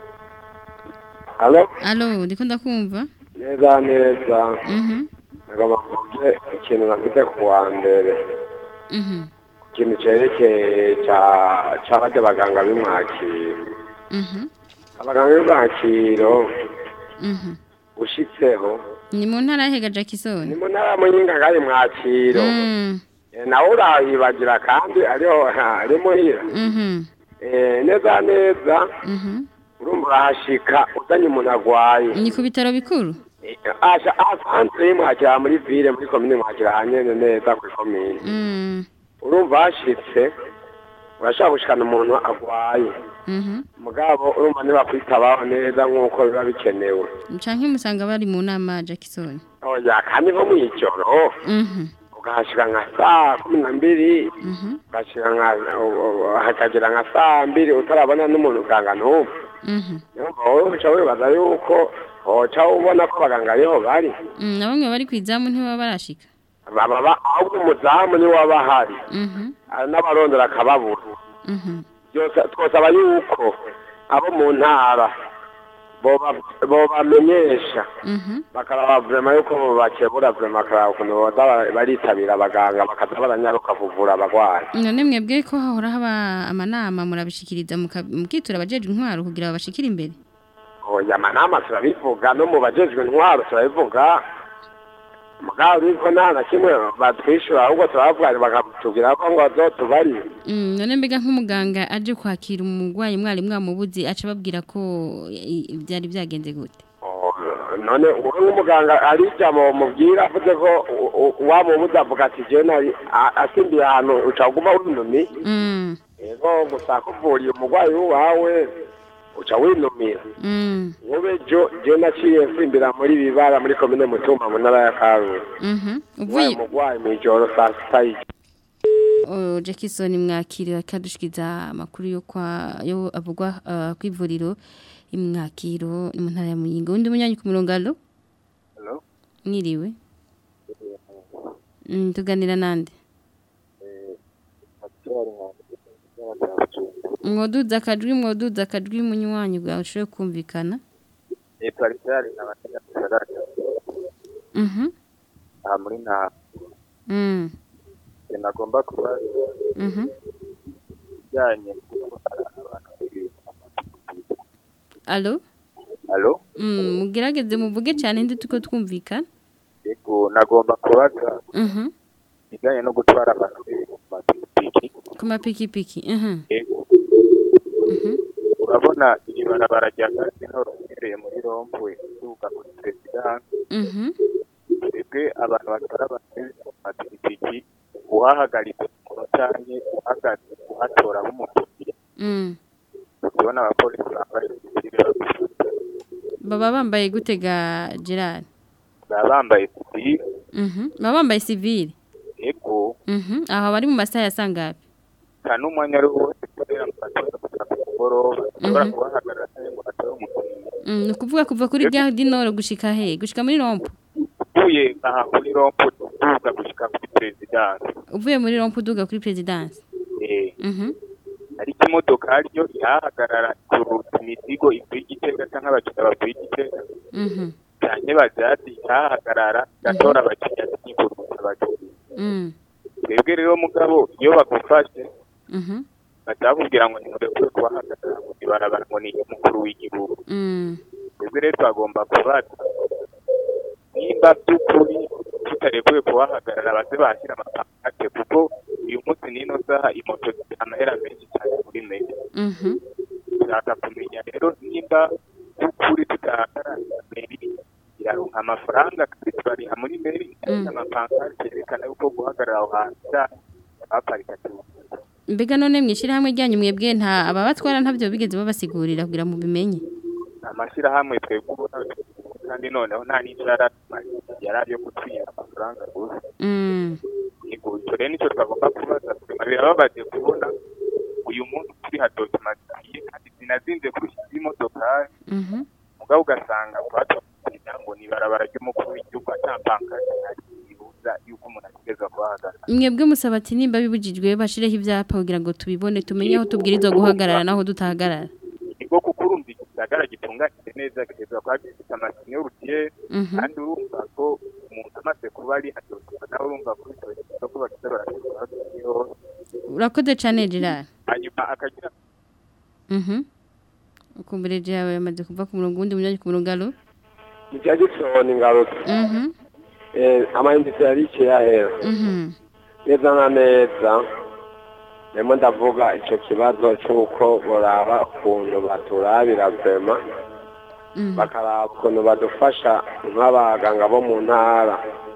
Halo, Alo, ndiko ndakumva. neza neza. Mhm. Ngomba kuvuge ikintu nafite ku wa mbere. Mhm. Ikintu cyerekeye cya cy'abajya abaganga b'imwakiro. Mhm. Abaganga b'imwakiro Mhm. ushitseho Ni mu ntara hega Jackson. ni mu ntara muyinga ngari mwakiro. Mm. Eh, nawe urahibagira kandi ariho ari muhira. Mhm. Eh, neza neza Mhm. urumva urahashika uzanye umuntu agwaye Ni ku bitaro bikuru? asha asanzwe mwakira muri ville muri komine mwakira hanyene neza ku komine Mm. urumva hashitse urashobora gushikana umuntu agwaye Mhm. mugabo urumva ntibakwitabaho neza nk'uko biba bikenewe Canke musanga bari mu nama Jackson. oya kandi nko mw'ijoro Mhm. ugahashika nka saa kumi na mbiri Mhm. ugashika nka hakagera nka saa mbiri utarabona n'umuntu uganga n'umwe Mhm. Numva wowe uca wibaza yuko woca ubona ko abaganga ariho bari Mm, na bamwe bari kwizamu ntibaba barashika. baba ba- ahubwo umuzamu niwe waba ahari Mhm. hari n'abarondera akababura Mhm. byose twosaba yuko abo mu ntara boba- bobamenyesha Mhm. bakaraba vrema yuko bakebura vrema bakaraba ukuntu boza ba- baritabira abaganga bakaza baranyaruka kuvura abagwayi none mwebwe ko hahora haba amanama murabishikiriza muka- mukitura abajejwe intwaro kugira babashikire imbere oya amanama turabivuga no mu bajejwe intwaro turabivuga mugabo ariko nta na kimwe batwishyura ahubwo turabavuga bakatubwira ko ngo bazotubarire Mm, none mbega nk'umuganga aje kwakira umurwayi mwari mwamubuze aca ababwira ko i- i- byari byagenze gute none wowe nk'umuganga ari ijambo mubwira avuze ko u- u- wamubuze avuga ati jewe nari a- asimbiye ahantu uca uguma winumi Mm, yego gusa kuvuriye umurwayi wawe uca winumira mm, wowe jo je naciye mfimbira muri bibara muri komine mutumba mu ntara ya karusi mhm. uvuye uvuye umurwayi mw'ijoro saa sita y'ijoro Oh, Jackson mwakiri akadushikiza amakuru yo kwa yo avugwa uh, kwivuriro imwakiro ni mu ntara ya Muyinga undi munyanyi ku murongo allo Hello? mwiriwe mm, tuganira nande mwoduza akajwi mwoduza akajwi munywanyi bwawe ushobore kumvikana Nitwa Richard nabatega gisagara mhm aha muri nta mm nagomba kuba mhm bijyanye n'uko hari abantu babiri. allo Hello? mm mugerageze muvuge cyane ndi tuko twumvikana Yego nagomba kubaza mhm bijyanye no gutwara abantu ku mapikipiki ku mapikipiki mhm Yego urabona iri barabara rya Gasinoro uhereye muri rompwe uduga kuri perezidansi mhm twebwe abantu batwara abantu ku mapikipiki uhahagaritse umuntu cyangwa uhagaze uhatora b'umukiriya mm tubona abapolisi bambaye ibisirira baba bambaye gutega Gerard baba bambaye sivile mhm baba bambaye civile yego mhm aho bari mu masaha ya sangapi nta n'umwanya ari wo wose kubera ngo batoza gusa ku mugoroba ushobora Mhm. kubahagarara cyangwa ngo hatore umukiriya Mm, ni ukuvuga kuva kuri gare du nord gushika he gushika muri rompo uvuye aha kuri rompo uduga gushika kuri perezidansi uvuye muri rompo uduga kuri presidence eh mhm ariko imodoka ryo ihahagarara kuruta imizigo ivuye igitega cyangwa abakiriya bavuye igitega mhm cyane bajazi ihahagarara gatora abakiriya n'ikuruta abakiriya mm twebwe rero mugabo iyo bagufashe mhm batakubwira ngo nimurekure kubahagarara ngo ibarabara ngo ni umukuru w'igihugu mm twebwe rero twagomba kubaza nimba by'ukuri tutarekuye kubahagarara baze bashyira amapankate kuko uyu munsi n'ino saha imoto zifite amahera menshi cyane kuri meza mhm dushaka kumenya rero nimba by'ukuri tutahagarara meri iraronka amafaranga kandi turariha muri meri Mm. amapankate yerekana yuko guhagarara aho hantu cyane baparika cyane mbega none mwishira hamwe ryanyu mwebwe nta ababatwara ntabyo bigeze babasigurira kugira mu bimenye amashyirahamwe twebwe ubona kandi noneho nta n'icyo yari atumariye yari ari yo kutwira amafaranga gusa mm yego icyo rero nicyo twagomba kubaza twema birababaje kubona uyu munsi turi hadoze amaziye kandi zinazinze kurusha izindi modokari mhm mugabo ugasanga twatwakira ngo ni ibarabara ry'umukuru w'igihugu atampankate ibuza yuko umuntu ategereza kuhahagarara mwebwe musaba ati nimba bibujijwe bashireho ibyapa kugira ngo tubibone tumenye aho tubwirizwa guhagarara naho dutahagarara nibwo kuko urumva igisagara gitunganyije neza gitezwa kuba gifite amasine y'urutiye Mhm. kandi urumva ko umuntu amaze kuba ari hadoze nawe urumva ko bitoroshye ko bakiza barashobora hose urakoze cyane Gerard hanyuma akagira mhm ukumbere Gerard yamaze kuva ku murongo wundi munyanyi ku murongo alo ni cya gisoni ngarutse mhm Eh, amayinite yarikiye yahera mhm neza na neza ndimo ndavuga icyo kibazo cy'uko boraba ukuntu baturabira vema mhm bakaraba ukuntu badufasha nk'abaganga bo mu ntara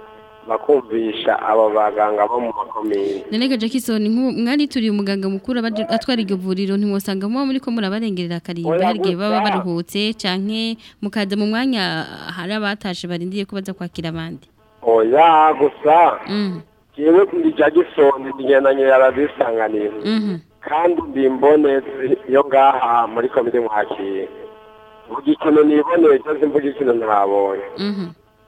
bakumvisha abo baganga bo mu makomine Nenega Jackson nk'ubu mwari turi umuganga mukuru abaje- atwara iryo vuriro ntimwosanga muba muri ko murabarengerera akarimba Oya, hari igihe baba gusa. baruhutse canke mukaza mu mwanya hari abatashe barindiye ko baza kwakira abandi oya gusa mhm jewe ndi jagisoni ndigendanye yarazisanganira mhm kandi ndi imbonezi yo ngaha muri komine mwakira vuga ikintu niboneye cyose mvuga ikintu ntabonye mhm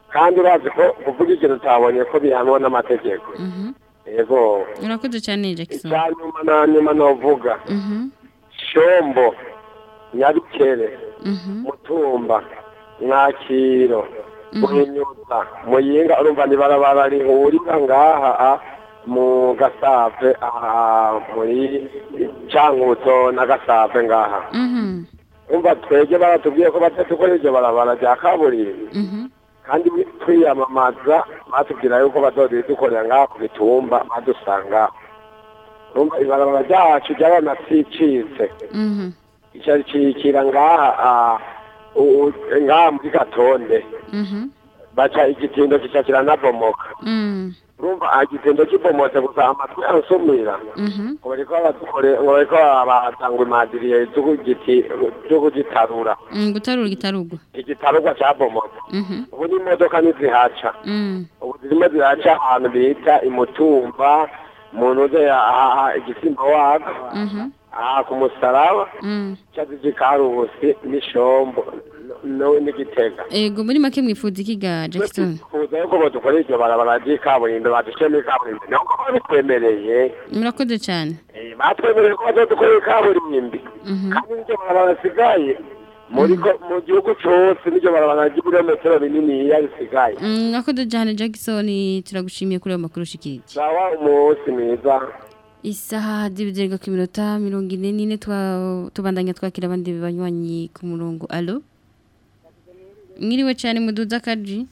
kandi urazi ko kuvuga ikintu utabonye ko bihanwa n'amategeko Mhm. yego urakoze cyane Jackson icya nyuma na nyuma novuga Mhm. shombo nyabikere Mhm. mutumba mwakiro muhinyuza muyinga urumva ni barabara rihurira ngaha a, mu gasave aha muri cankuzo na gasave ngaha Mhm. umva twege baratubwiye ko batadukora iryo barabara rya kaburimbi Mhm. kandi twiyamamaza batubwira yuko bazodukorera ngaha ku bitumba badusanga urumva ibarabara ryacu ryaranacicitse Mhm. icakikira ngaha ah, u- u- ngaha muri gatonde Mhm. baca igitindo kica kiranabomoka Mhm. urumva ah, igitindo kibomotse gusa amatwi ansumira Mhm. ngo bariko badukore ngo bariko batanga imadiriye zo kugiti- zo kugitarura Mm, gutarura igitarugwa igitarugwa cabomotse Mhm. ubu n'imodoka ntizihaca Mm. ubu zirimo ziraca ahantu bita imutumba mu ntuze aha igisimba wako Mhm. aha ku musaraba Mm. cyazije karusi n'ishombo no- n'igitega Ego muri make mwifuza iki ga Jackson kuza yuko badukora iryo barabara ry'ikaburimbo badushemo ikaburimbo niho ko babitwemereye murakoze cyane Eh, batwemereye ko bazodukorera ikaburimbi Mhm. kandi n'iryo barabara risigaye muri ko- mu gihugu cyose n'iryo barabara ry'ibirometero bininiya risigaye Mm, murakoze cyane Jackson turagushimiye kuri ayo makuru ushikirije sawa umunsi mwiza Isaha z'ibizenga ku minota mirongo ine n'ine twa- tubandanya twakira abandi banywanyi ku murongo alo mwiriwe cyane muduza kaji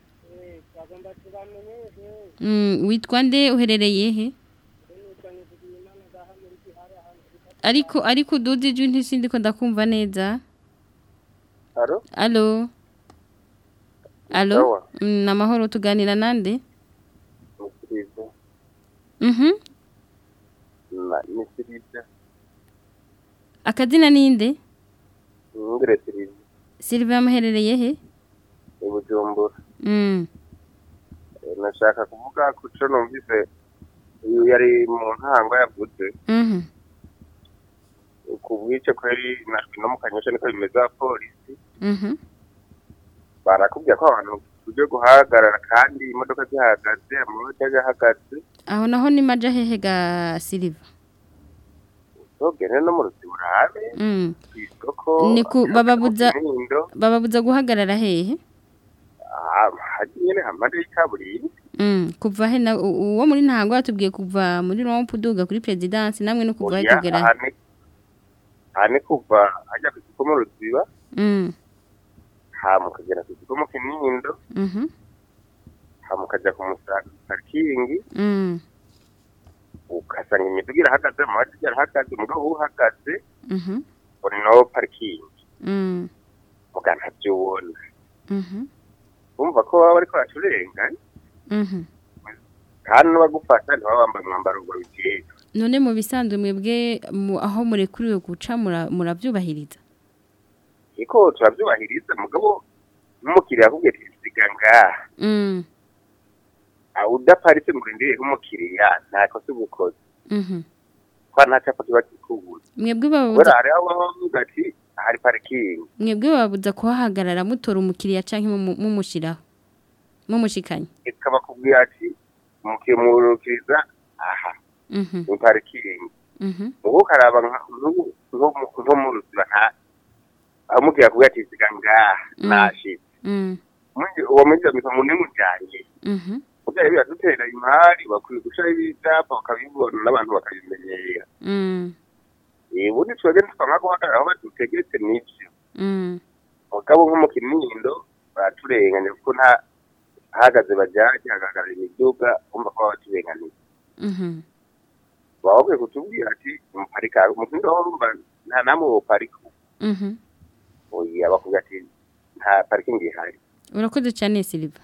Mm, witwa nde uherereye he ariko ariko uduza ijwi ntisindi ko ndakumva neza Alo? alo alo Sawa. Mm, ni amahoro tuganira nande Nisiriza. mhm Na- Nisiriza. akazina ninde Ngire Siriza. Sylvia yamuherereye he I Bujumbura. Mm. Eh, Nashaka kuvuga ku co numvise uyu yari mu ntango yavuze Mhm. ku bwice kweri najwe no mu kanyosha niko bimeze abapolisi Mhm. barakubwira ko abantu tuje guhagarara kandi imodoka zihagaze amamodoka yahagaze aho naho ni maja hehe ga Silva togene no mu ruzi burabe Mm. kw'isoko ni ku bababuza Kinindo bababuza guhagarara hehe ah, hagiye nyene hamande y'ikaburimbi Mm. kuva he na u- uwo muri ntango yatubwiye kuva muri rompu duga kuri presidence namwe no kuva he Oya, kugera he aha ni- aha ni kuva ajya ku isoko mu ruziba Mm. hama ukagera ku isoko mu kinindo Mhm. hama ukaja ku musaga parikingi Mm. ugasanga imiduga irahagaze amabati arahagaze umugabo uhagaze Mhm. uri no parikingi Mm. muga ntavyo ubona Mhm. bumva ko baba bariko baraturenganya Mhm. kandi n'abagufata ntibaba bambaye umwambaro ngo bijejwe none mu bisanzwe mwebwe mu- aho murekuriwe guca mura- muravyubahiriza ariko turavyubahiriza mugabo n'umukiriya akubwiye ati siga ngaha Mm. Ah, udaparitse ngo urindiriye nk'umukiriya nta kosa uba ukoze Mhm. kwa nta capa kiba kikubuza mwebwe kubera bababuza hariho abavuga ati hari parikingi mwebwe bababuza kuhahagarara mutora umukiriya canke mumu- mumushiraho mumushikanye ikaba kubwira ati umukiriya murukiriza aha Mhm. ni parikingi Mhm. ubu ukaraba nka- nk'ubu- nko mu- nko mu ruziba nta aho umukiriya akubwira ati siga ngaha Mm. nashitse Mm. Mwinji- uwo mwinjira mwita ngo nimujanye Mhm. kugira biradutera imari bakwiye gushiraho ibyapa bakabibona n'abantu bakabimenyera Mm. Eh, ubundi twebwe ntitwamara guhagarara aho badutegetse n'ivyo Mm. mugabo nko mu kinindo baraturenganya kuko nta hahagaze bajaje hagahagarara imiduga bumva ko baba baturenganiye Mhm. baba bakwiye kutubwira ati muparika mu kinindo aho urumva nta namwe woparika Mhm. oya bakubwira ati nta parikingi ihari urakoze cyane Silva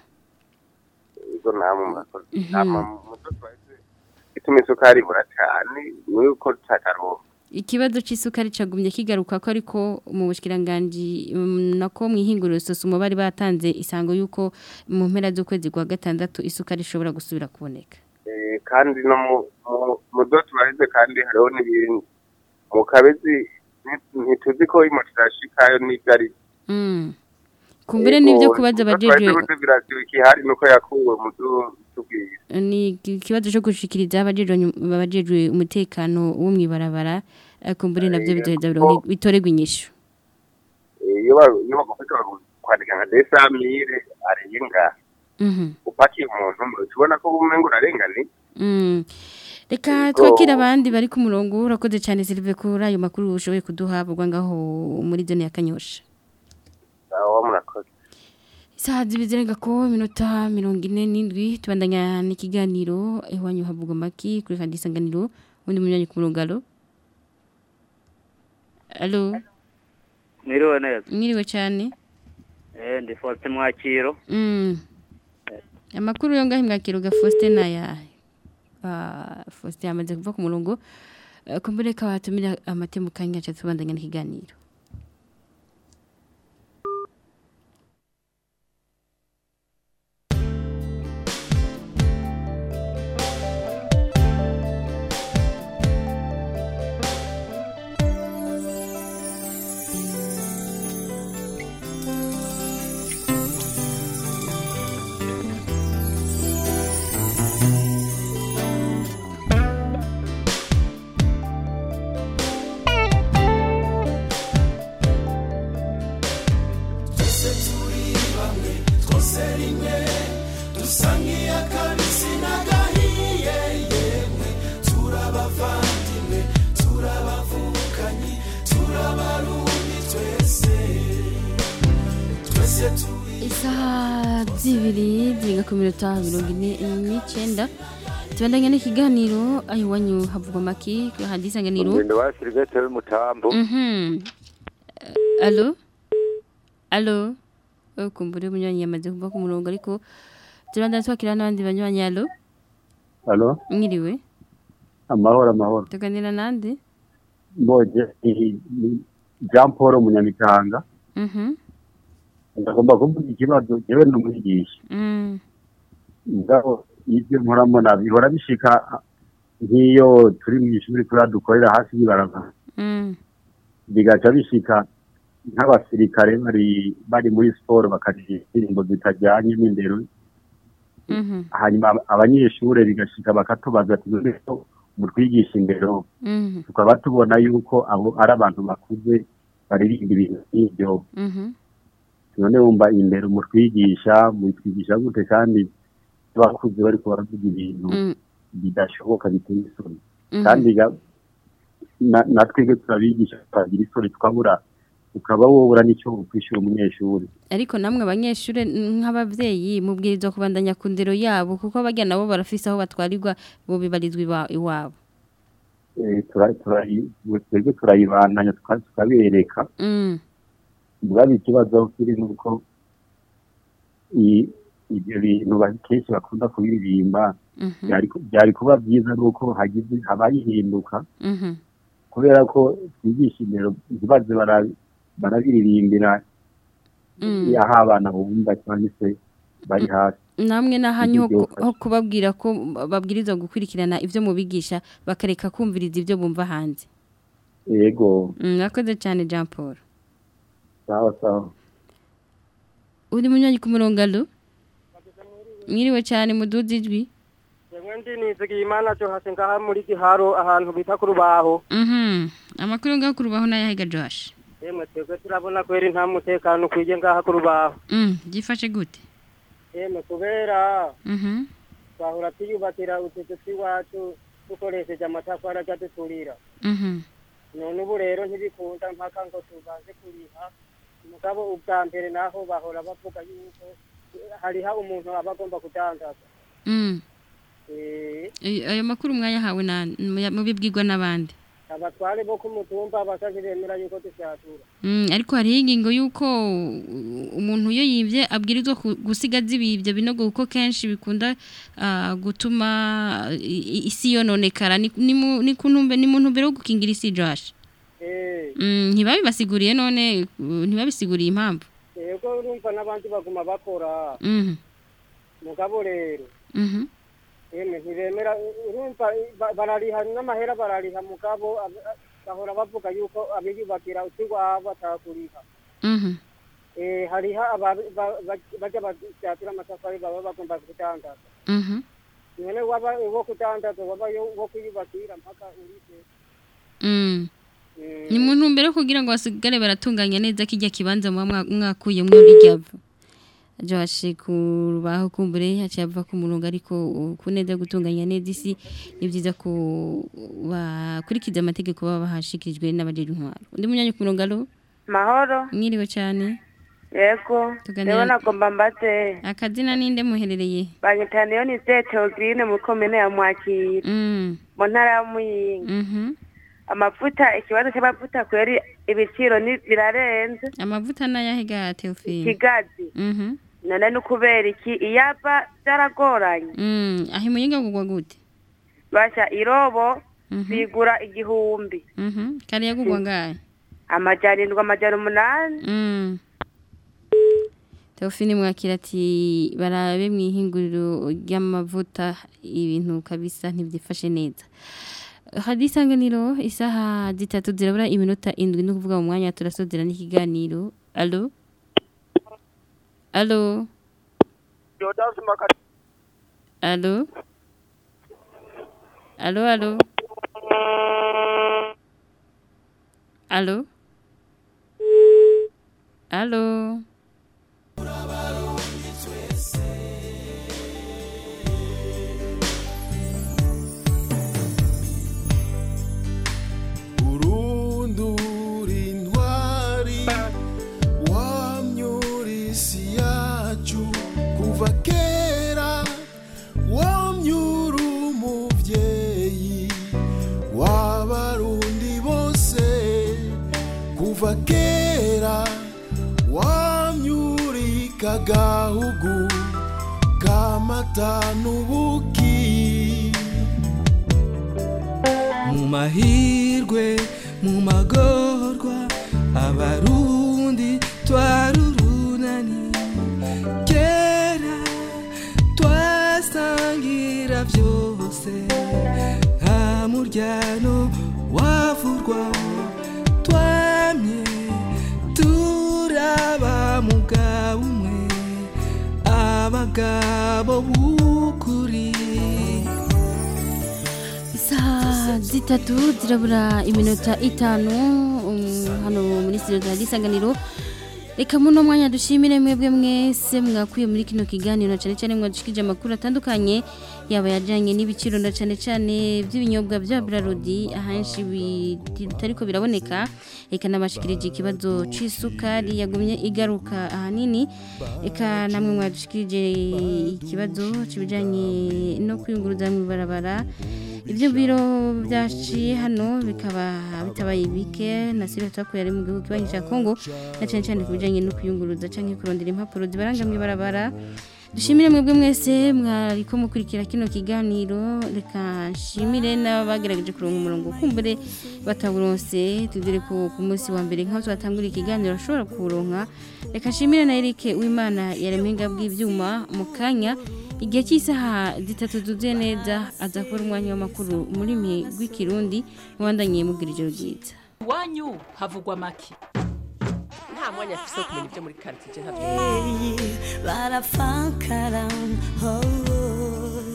izo namwe murakoze Mhm. hama muto twahise ituma isukari ibura cyane nuko tutataronka ikibazo c'isukari cagumye kigaruka ko ariko mu bushikiranganje mm, nako mwihinguriro sosumo bari batanze isango yuko mu mpera z'ukwezi kwa gatandatu isukari ishobora gusubira kuboneka Eh, kandi no mu mu- mu zo tubaheze kandi hariho n'ibindi mu kabezi nti- ntituzi ko imoto irashikayo n'ibyo ari Mm. kumbere n'ibyo kubaza abajejwe birasiba ikihari nuko yakuwe mu tubwira ni ikibazo cyo gushikiriza abajejwe abajejwe umutekano wo mwibarabara kumbere navyo bizoheza bironke bitorerwa inyishu iyo ba- iyo bagufata kwandika nka desamire arenga mhm upakiye umuntu ubona ko umengo urarengane Mm. Reka twakira abandi bari ku murongo urakoze cyane Sylve kuri ayo makuru ushoboye kuduha bugwa ngaho muri zone ya Kanyosha. aho murakoze Isaha zibizirenga ko iminota mirongo ine n'indwi tubandanya n'ikiganiro iwanyu havugwa maki kuri kandi isanganiro undi munyanya ku murongo alo. Alo, Mwiriwe neza. mwiriwe cyane. Eh ndi Faustin Mwakiro. Mm. Amakuru yo ngaho mwakiro ga Faustin naya. Ah, Faustin amaze kuva ku murongo. Eh, Kumbere ka batumira amatemu kanya cyo tubandanya n'ikiganiro. twese turi bamwe twose rimwe dusa nk'iy'akabisi n'agahiye yemwe turabavandimwe turabavukanyi turabarundi twese twese turi Isaha zibiri zirenga ku minota mirongo ine n'icyenda tubandanya n'ikiganiro aho iwanyu havugwa maki kuri handi isanganiro Ngendo wa Silvestre w'umutambo. Mhm. Eh, Alo? Alo? Oh, kumbure munywanyi yamaze kuva ku murongo ariko turandana twakira n'abandi banywanyi alo? Halo, Mwiriwe? amahoro amahoro. Tuganira nande? Mboje ni- ni Jean Paul Munyamitanga. Mhm. Ndagomba kuvuga ikibazo jewe n'umwigisha. Mm. Ngaho ibyo nkora mbona bihora bishika nk'iyo turi mu ishuri kuri dukorera hasi y'ibarabara. Mm. Bigaca bishika nk'abasirikare bari bari muri siporo bakaririmba indirimbo zitajyanye n'indero Mhm. hanyuma abanyeshure bigashika bakatubaza ati "None ko mutwigisha indero Mhm. tukaba tubona yuko abo ari abantu bakuze baririmba ibintu nk'ibyo Mhm. none wumva indero mutwigisha mutwigisha gute kandi abakuze bariko baravuga ibintu Mm. bidashoboka biteye isoni Mhm. kandi ga- na- natwebwe turabigisha tukagira isoni tukabura ukaba wobura n'icyo ukwishyura umunyeshuri Ariko namwe abanyeshure nk'abavyeyi mubwirizwa kubandanya ku ndero yabo kuko barya nabo barafise aho batwarirwa bo bibarizwa iwa- iwabo. Eh, tura- turayi- twebwe turayibandanya tuka- tukabereka Mm. ubwabo ikibazo kiri nuko i- ibyo bintu ba- kenshi bakunda kubiririmba Mhm. byari ku- byari kuba byiza nuko hagize habaye ihinduka Mhm. kubera ko twigisha indero ntibaze bara- barabiririmbira Mm. aho abana bumva cyangwa se bari hasi namwe nahanyu ho Ibyo ku- ho kubabwira ko babwirizwa gukurikirana ivyo mubigisha bakareka kumviriza ivyo bumva hanze yego Mm, Mwakoze cyane Jean Paul sawa sawa uri munywanyi ku murongo alo mwiriwe cyane muduze ijwi Jewe ndi nizigiye imana cyo hasi ngaha muri giharo ahantu bita ku rubaho Mhm. amakuru ngaho ku rubaho n'ayahiga Josh yemwe twebwe turabona kweri nta mutekano ukwiye ngaha ku rubaho Mm, byifashe gute yemwe kubera Mhm. twahora tuyubakira utuzu tw'iwacu dukoresheje amatafari ajya duturira Mhm. none ubu rero ntibikunda mpaka ngo tubanze kuriha mugabo ubwa mbere naho bahora bavuga yuko hariho umuntu aba agomba kudandaza Mm. Eh, Ay- ayo makuru mwayahawe na muya- mubibwirwa n'abandi abatware bo ku mutumba bakazi bemera yuko dushatura Mm, ariko hariho ingingo y'uko uh, umuntu iyo yibye abwirizwa ku- gusiga zibibye binogo kuko kenshi bikunda ah, gutuma i- i- isi yononekara ni ni mu ni ku ntumbe ni mu ntumbero yo gukingira isi Josh Eh, Mm, ntibabibasiguriye none uh, ntibabisiguriye impamvu yego urumva n'abandi baguma bakora Mhm. mugabo rero Mhm. yemwe ntibemera urumva ba- barariha n'amahera barariha mugabo ab- bahora bavuga yuko abiyubakira utiwabo atakuriha Mhm. eh, hariho aba- ba- ba- bajya bajatura amatafari baba bagomba kudandaza Mhm. none waba wo kudandaza waba yo- wo kuyubakira mpaka urize Mm. Ni mu ntumbero yo kugira ngo basigare baratunganya neza kijya kibanza muba mwa- mwakuyemwo iryavu. Aje bashikurubaho kumbure haciye ava ku murongo ariko uh, ku neza yo gutunganya neza isi ni byiza ko bakurikiza amategeko baba bahashikirijwe n'abajeje intwaro. Undi munyanya ku murongo alo mahoro mwiriwe cyane. yego Tuganira- rero nagomba mbaze Akazina ninde muherereye? banyita niyo ni Teogrine mu komine ya Mwakira Mm. mu ntara ya Muyinga Mhm. amavuta ikibazo cy'amavuta kweri ibiciro ni birarenze Amavuta n'ayahe ga Theophile? kigazi Mhm. none ni ukubera iki iyapa byaragoranye Mm, ahi muyinga kugwa gute? basha irobo Mhm. bigura igihumbi Mhm. Kari yagugwa ngahe? amajana indwi amajana umunani Mm. Teofini mwakira ati barabe mu ihinguriro ry'amavuta ibintu kabisa ntibyifashe neza. Hari isanganiro isaha zitatu zirabura iminota indwi no kuvuga mu mwanya turasozera n'ikiganiro. Allo? Allo? Jodasi Makati. Allo? Allo, allo? Allo? Allo? urundura intwari wamyura isi yacu kuva kera wamyura umubyeyi w'abarundi bose kuva kera wamyurika gahugu kamata n'ubuki mu mahirwe mu magorwa abarundi twarurunani kera twasangira byose nta muryano wavurwa twamye turaba mugabo umwe abagabo b'ukuri Isaha zitatu zirabura iminota itanu um, hano muri studio za gisanganiro Reka muno mwanya dushimire mwebwe mwese mwakuye muri kino kiganiro na cyane cyane mwadushikije amakuru atandukanye yaba yajanye n'ibiciro na cyane cyane by'ibinyobwa bya Brarodi ahanshi bitariko biraboneka reka nabashikirije ikibazo c'isukari yagumye igaruka ahanini reka namwe mwadushikirije ikibazo cibijanye no kwiyunguruza mu barabara ibyo biro byaciye hano bikaba bitabaye bike na sire twakuye ari mu gihugu kibanyi cya Kongo na cyane cyane ku bijyanye no kuyunguruza cyangwa kurondera impapuro zibaranga mu ibarabara dushimire mwebwe mwese mwariko mukurikira kino kiganiro reka nshimire n'abagerageje kuronka umurongo kumbure batawuronse tudire ko ku munsi wa mbere nk'aho twatangura ikiganiro ashobora kuwuronka reka nshimire na Eric Uwimana yaremye bw'ibyuma mu kanya igihe cy'isaha zitatu zuzuye neza aza kubona umwanya w'amakuru muri mwe rw'ikirundi mubandanye mubwira ijoro ryiza iwanyu havugwa make nta mwanya afise wo kumenya ibyo muri karitsiye ntabyo barafakara oh.